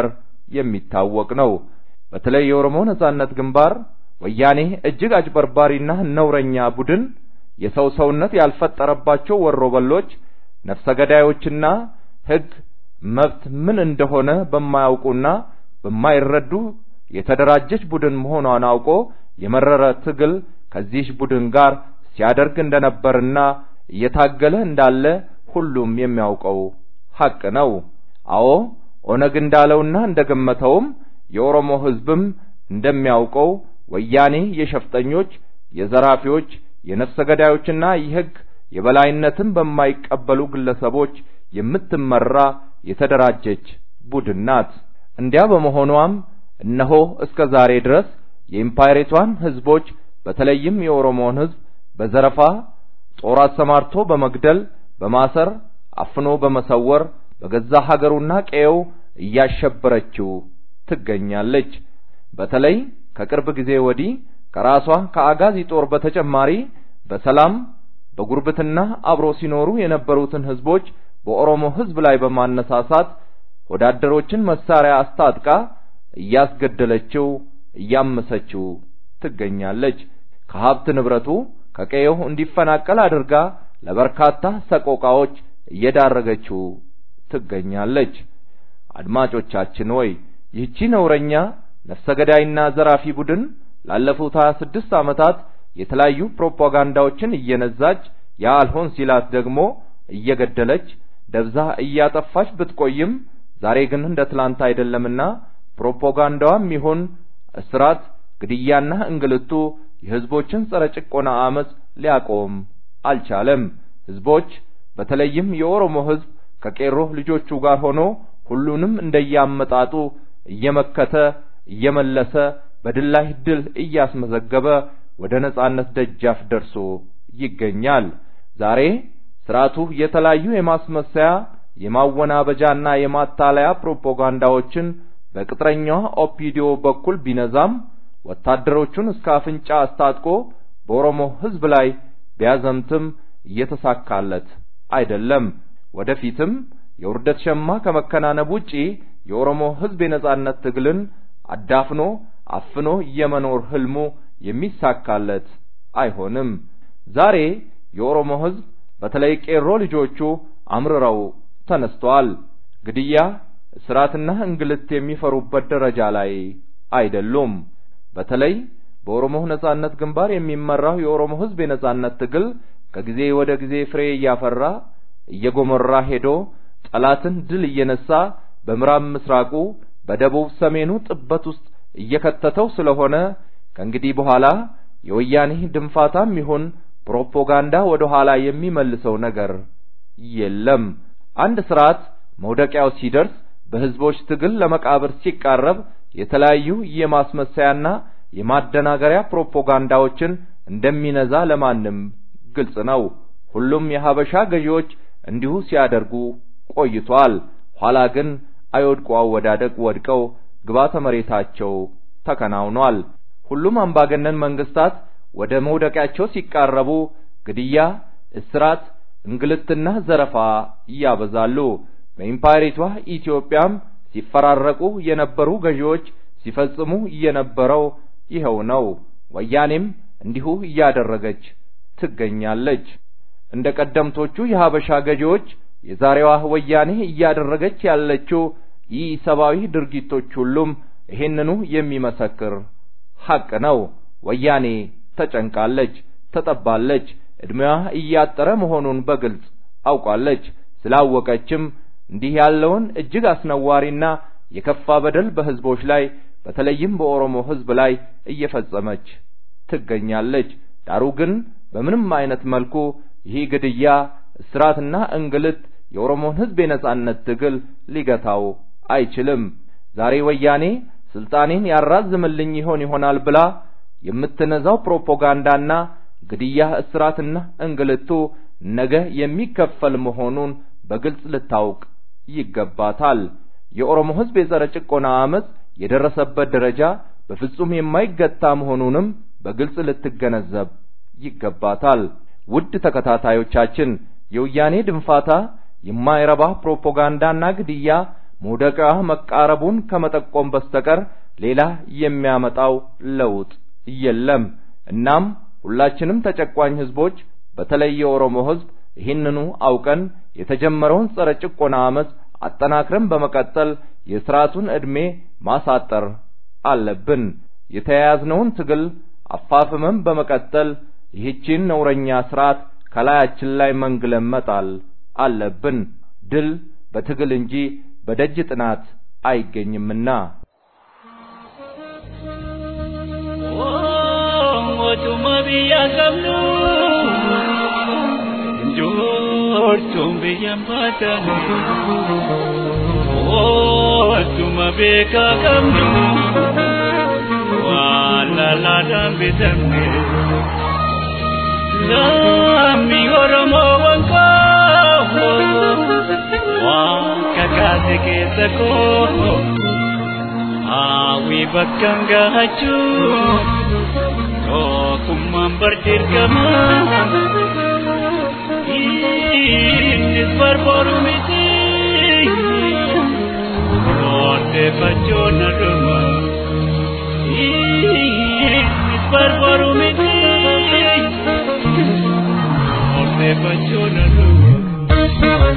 የሚታወቅ ነው። በተለይ የኦሮሞ ነጻነት ግንባር ወያኔ እጅግ አጭበርባሪና ነውረኛ ቡድን የሰው ሰውነት ያልፈጠረባቸው ወሮበሎች ነፍሰ ገዳዮችና ህግ መብት ምን እንደሆነ በማያውቁና በማይረዱ የተደራጀች ቡድን መሆኗን አውቆ የመረረ ትግል ከዚህ ቡድን ጋር ሲያደርግ እንደነበርና እየታገለ እንዳለ ሁሉም የሚያውቀው ሐቅ ነው። አዎ ኦነግ እንዳለውና እንደገመተውም የኦሮሞ ህዝብም እንደሚያውቀው ወያኔ የሸፍጠኞች፣ የዘራፊዎች፣ የነፍሰ ገዳዮችና የህግ የበላይነትን በማይቀበሉ ግለሰቦች የምትመራ የተደራጀች ቡድን ናት። እንዲያ በመሆኗም እነሆ እስከ ዛሬ ድረስ የኢምፓየሪቷን ህዝቦች በተለይም የኦሮሞን ህዝብ በዘረፋ ጦር አሰማርቶ በመግደል በማሰር አፍኖ በመሰወር በገዛ ሀገሩና ቀየው እያሸበረችው ትገኛለች። በተለይ ከቅርብ ጊዜ ወዲህ ከራሷ ከአጋዚ ጦር በተጨማሪ በሰላም በጉርብትና አብሮ ሲኖሩ የነበሩትን ህዝቦች በኦሮሞ ሕዝብ ላይ በማነሳሳት ወዳደሮችን መሳሪያ አስታጥቃ እያስገደለችው እያመሰችው ትገኛለች። ከሀብት ንብረቱ ከቀየው እንዲፈናቀል አድርጋ ለበርካታ ሰቆቃዎች እየዳረገችው ትገኛለች። አድማጮቻችን ሆይ ይህቺ ነውረኛ ነፍሰ ገዳይና ዘራፊ ቡድን ላለፉት 26 ዓመታት የተለያዩ ፕሮፓጋንዳዎችን እየነዛች ያ አልሆን ሲላት ደግሞ እየገደለች ደብዛ እያጠፋች ብትቆይም ዛሬ ግን እንደ ትላንት አይደለምና ፕሮፓጋንዳዋም ይሁን እስራት፣ ግድያና እንግልቱ የህዝቦችን ጸረ ጭቆና አመጽ ሊያቆም አልቻለም። ህዝቦች በተለይም የኦሮሞ ህዝብ ከቄሮ ልጆቹ ጋር ሆኖ ሁሉንም እንደያመጣጡ እየመከተ እየመለሰ በድል ላይ ድል እያስመዘገበ ወደ ነጻነት ደጃፍ ደርሶ ይገኛል። ዛሬ ስርዓቱ የተለያዩ የማስመሰያ የማወናበጃና የማታለያ ፕሮፓጋንዳዎችን በቅጥረኛዋ ኦፒዲዮ በኩል ቢነዛም ወታደሮቹን እስከ አፍንጫ አስታጥቆ በኦሮሞ ህዝብ ላይ ቢያዘምትም እየተሳካለት አይደለም። ወደፊትም የውርደት ሸማ ከመከናነብ ውጪ የኦሮሞ ህዝብ የነጻነት ትግልን አዳፍኖ አፍኖ የመኖር ህልሙ የሚሳካለት አይሆንም። ዛሬ የኦሮሞ ህዝብ በተለይ ቄሮ ልጆቹ አምርረው ተነስተዋል። ግድያ፣ እስራትና እንግልት የሚፈሩበት ደረጃ ላይ አይደሉም። በተለይ በኦሮሞ ነጻነት ግንባር የሚመራው የኦሮሞ ህዝብ የነጻነት ትግል ከጊዜ ወደ ጊዜ ፍሬ እያፈራ እየጎመራ ሄዶ ጠላትን ድል እየነሳ በምዕራብ ምስራቁ በደቡብ ሰሜኑ ጥበት ውስጥ እየከተተው ስለሆነ ከእንግዲህ በኋላ የወያኔ ድንፋታም ይሁን ፕሮፓጋንዳ ወደ ኋላ የሚመልሰው ነገር የለም። አንድ ስርዓት መውደቂያው ሲደርስ በህዝቦች ትግል ለመቃብር ሲቃረብ የተለያዩ የማስመሰያና የማደናገሪያ ፕሮፓጋንዳዎችን እንደሚነዛ ለማንም ግልጽ ነው። ሁሉም የሀበሻ ገዢዎች እንዲሁ ሲያደርጉ ቆይቷል። ኋላ ግን አይወድቁ አወዳደቅ ወድቀው ግባተ መሬታቸው ተከናውኗል። ሁሉም አምባገነን መንግስታት ወደ መውደቂያቸው ሲቃረቡ ግድያ፣ እስራት፣ እንግልትና ዘረፋ ያበዛሉ። በኢምፓየሪቷ ኢትዮጵያም ሲፈራረቁ የነበሩ ገዢዎች ሲፈጽሙ የነበረው ይኸው ነው። ወያኔም እንዲሁ እያደረገች ትገኛለች። እንደ ቀደምቶቹ የሀበሻ ገዢዎች የዛሬዋ ወያኔ እያደረገች ያለችው ይህ ሰብአዊ ድርጊቶች ሁሉም ይሄንኑ የሚመሰክር ሐቅ ነው። ወያኔ ተጨንቃለች፣ ተጠባለች። እድሜዋ እያጠረ መሆኑን በግልጽ አውቃለች። ስላወቀችም እንዲህ ያለውን እጅግ አስነዋሪና የከፋ በደል በህዝቦች ላይ በተለይም በኦሮሞ ህዝብ ላይ እየፈጸመች ትገኛለች። ዳሩ ግን በምንም አይነት መልኩ ይህ ግድያ፣ እስራትና እንግልት የኦሮሞን ህዝብ የነጻነት ትግል ሊገታው አይችልም። ዛሬ ወያኔ ስልጣኔን ያራዝምልኝ ይሆን ይሆናል ብላ የምትነዛው ፕሮፓጋንዳና ግድያ፣ እስራትና እንግልቱ ነገ የሚከፈል መሆኑን በግልጽ ልታውቅ ይገባታል። የኦሮሞ ህዝብ የጸረ ጭቆና አመጽ የደረሰበት ደረጃ በፍጹም የማይገታ መሆኑንም በግልጽ ልትገነዘብ ይገባታል። ውድ ተከታታዮቻችን የወያኔ ድንፋታ የማይረባ ፕሮፓጋንዳና ግድያ መውደቂያ መቃረቡን ከመጠቆም በስተቀር ሌላ የሚያመጣው ለውጥ የለም። እናም ሁላችንም ተጨቋኝ ህዝቦች በተለይ የኦሮሞ ህዝብ ይህንኑ አውቀን የተጀመረውን ጸረ ጭቆና አመጽ አጠናክረን በመቀጠል የስርዓቱን ዕድሜ ማሳጠር አለብን። የተያያዝነውን ትግል አፋፍመን በመቀጠል ይህችን ነውረኛ ስርዓት ከላያችን ላይ መንግለን መጣል አለብን። ድል በትግል እንጂ በደጅ ጥናት አይገኝምና። Otuma biyya qabnu joortuun biyyan baatan Otuma beekaa qabnu waan lallaadhaan bitamne Lammi Oromoo wanqaa waan kakaase keessa koo Haawi bakkaan gaachuu tokkummaan bardirgama innis barbaadu miti odeeffachuun aduma barbaadu miti odeeffachuun aduma.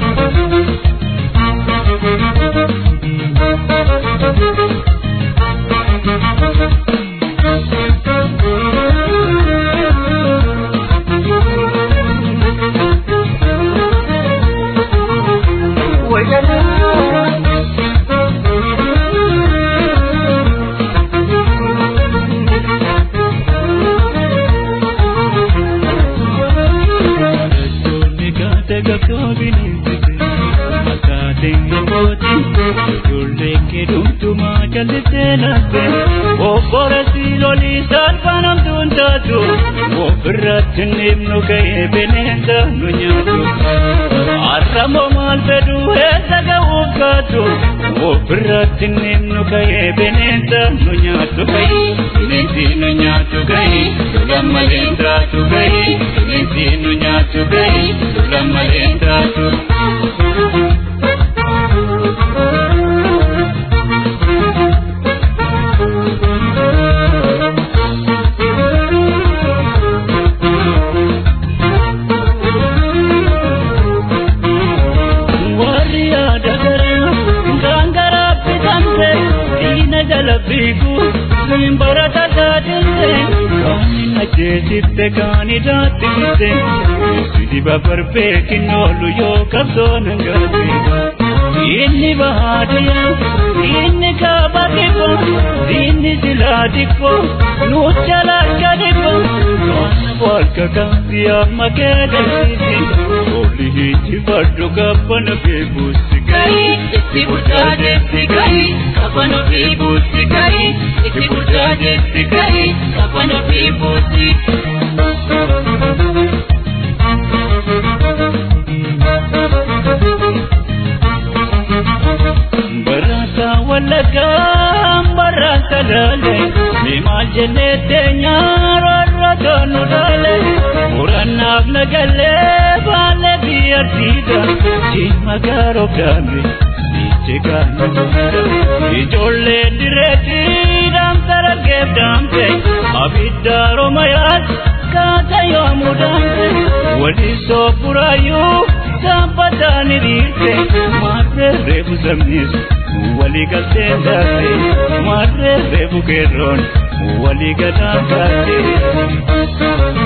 ofirratti nimnu ka'ee bineensa nu nyaatu arramoo maal fedhu eessa ga'uuf gaatu ofirratti nimnu ka'ee bineensa nu nyaatu ka'ii bineensi nu nyaatu ka'ii lammaleen taatu ka'ii bineensi nu nyaatu ka'ii lammaleen taatu. jeesitte kaani daattifte sidi babarbeekin oolu yoo qabsoon hangaate inni bahaadiya inni kaaba dhibbo inni silaa dhibbo nuuchalaaka dhibbo waan walka kaasi amma keegalsiisi ooli hiijifadhu kabbana beebuusi gahi itti bulchaajeetti gahi kabbana beebuusi gahi itti bulchaajeetti gahi kabbana beebuusi. Barata walaga barata lale Mimal jennete nyaarra tonu lale Murannaaf nagalle baale biyyattiidha Jimma gaaroo gaame Niche gaame Ijoollee direetti damtara geef damte Abidda Romayaas kaata yoomuu damte Wali soofuraayyuu Sampataani dhiirte Maarree reefu sabnis walii galtee taate Maarree reefu keerroon walii galaan taate.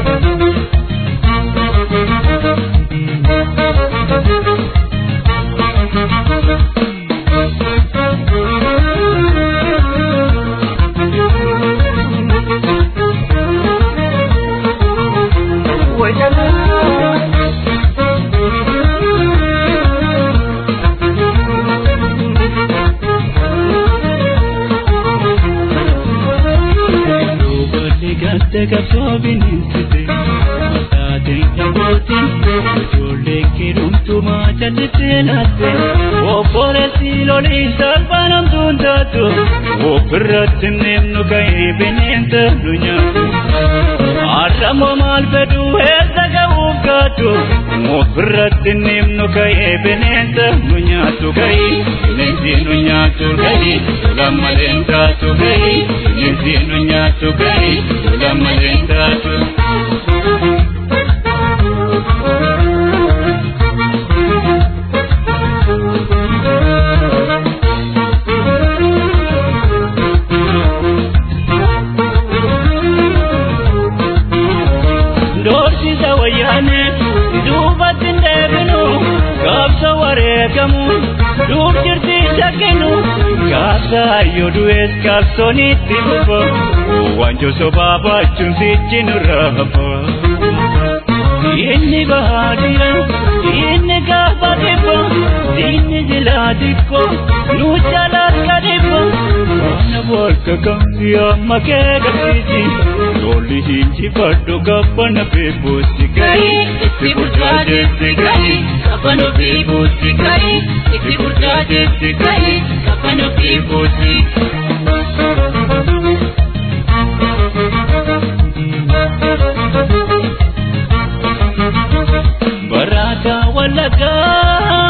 Gatte qabsoo bineensite Mataateen dhabootiin Ijoolleen keedumtumaa jallisee laatte Obboleessi lolii salphaan hamtuun taatu Ofirratti neemnu ka'ee bineensa nu nyaatu Arramoo maal fedhu eessa ga'uuf gaatu Ofirratti neemnu ka'ee bineensa nu nyaatu ka'ii Bineensi nu nyaatu ka'ii Lammaleen taatu ka'ii Bineensi nu nyaatu ka'ii Lammaleen taatu. Doorsisa wayyaane duubatti hin deebinu gaafsa wareegamu duub jirti shakkinu gaafsa hayyoo du'ees gaafsonitti fufa wanjo sobaa baachuun sichi nurraa hafa. Inni bahaadira inni gaafa dhibba inni jilaa xiqqo nu jalaa dhibba Kana bolka kamsi amma kee qabsiisi Lolli hinjifadhu gabbana beebuusi gahi Itti burjaajeetti gahi gabbana beebuusi gahi Itti burjaajeetti gahi gabbana beebuusi. Barata walagaa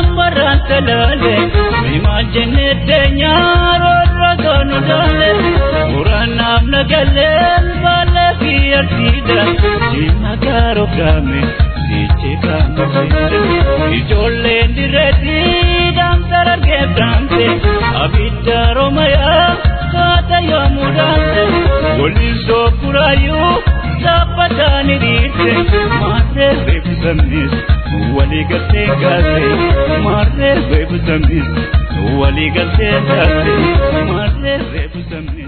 sida jima garo game diche kamse ijoolleen dirreetti daamsara geeddaamse abidda romaya kaata yoomuu daamse waliin sookuraayuu dhaabbataani dhiirte maarree beeksisamnis walii galtee gaase maarree beeksisamnis walii galtee gaase maarree beeksisamnis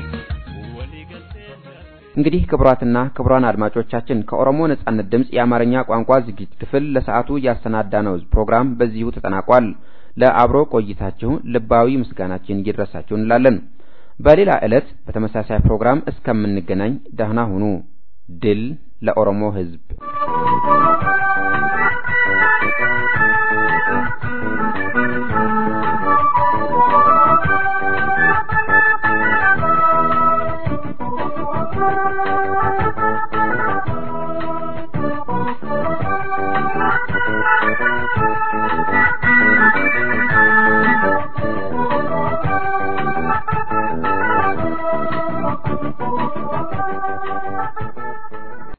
እንግዲህ ክቡራትና ክቡራን አድማጮቻችን ከኦሮሞ ነጻነት ድምፅ የአማርኛ ቋንቋ ዝግጅት ክፍል ለሰዓቱ ያሰናዳነው ፕሮግራም በዚሁ ተጠናቋል። ለአብሮ ቆይታችሁ ልባዊ ምስጋናችን ይድረሳችሁ እንላለን። በሌላ ዕለት በተመሳሳይ ፕሮግራም እስከምንገናኝ ደህና ሁኑ። ድል ለኦሮሞ ሕዝብ!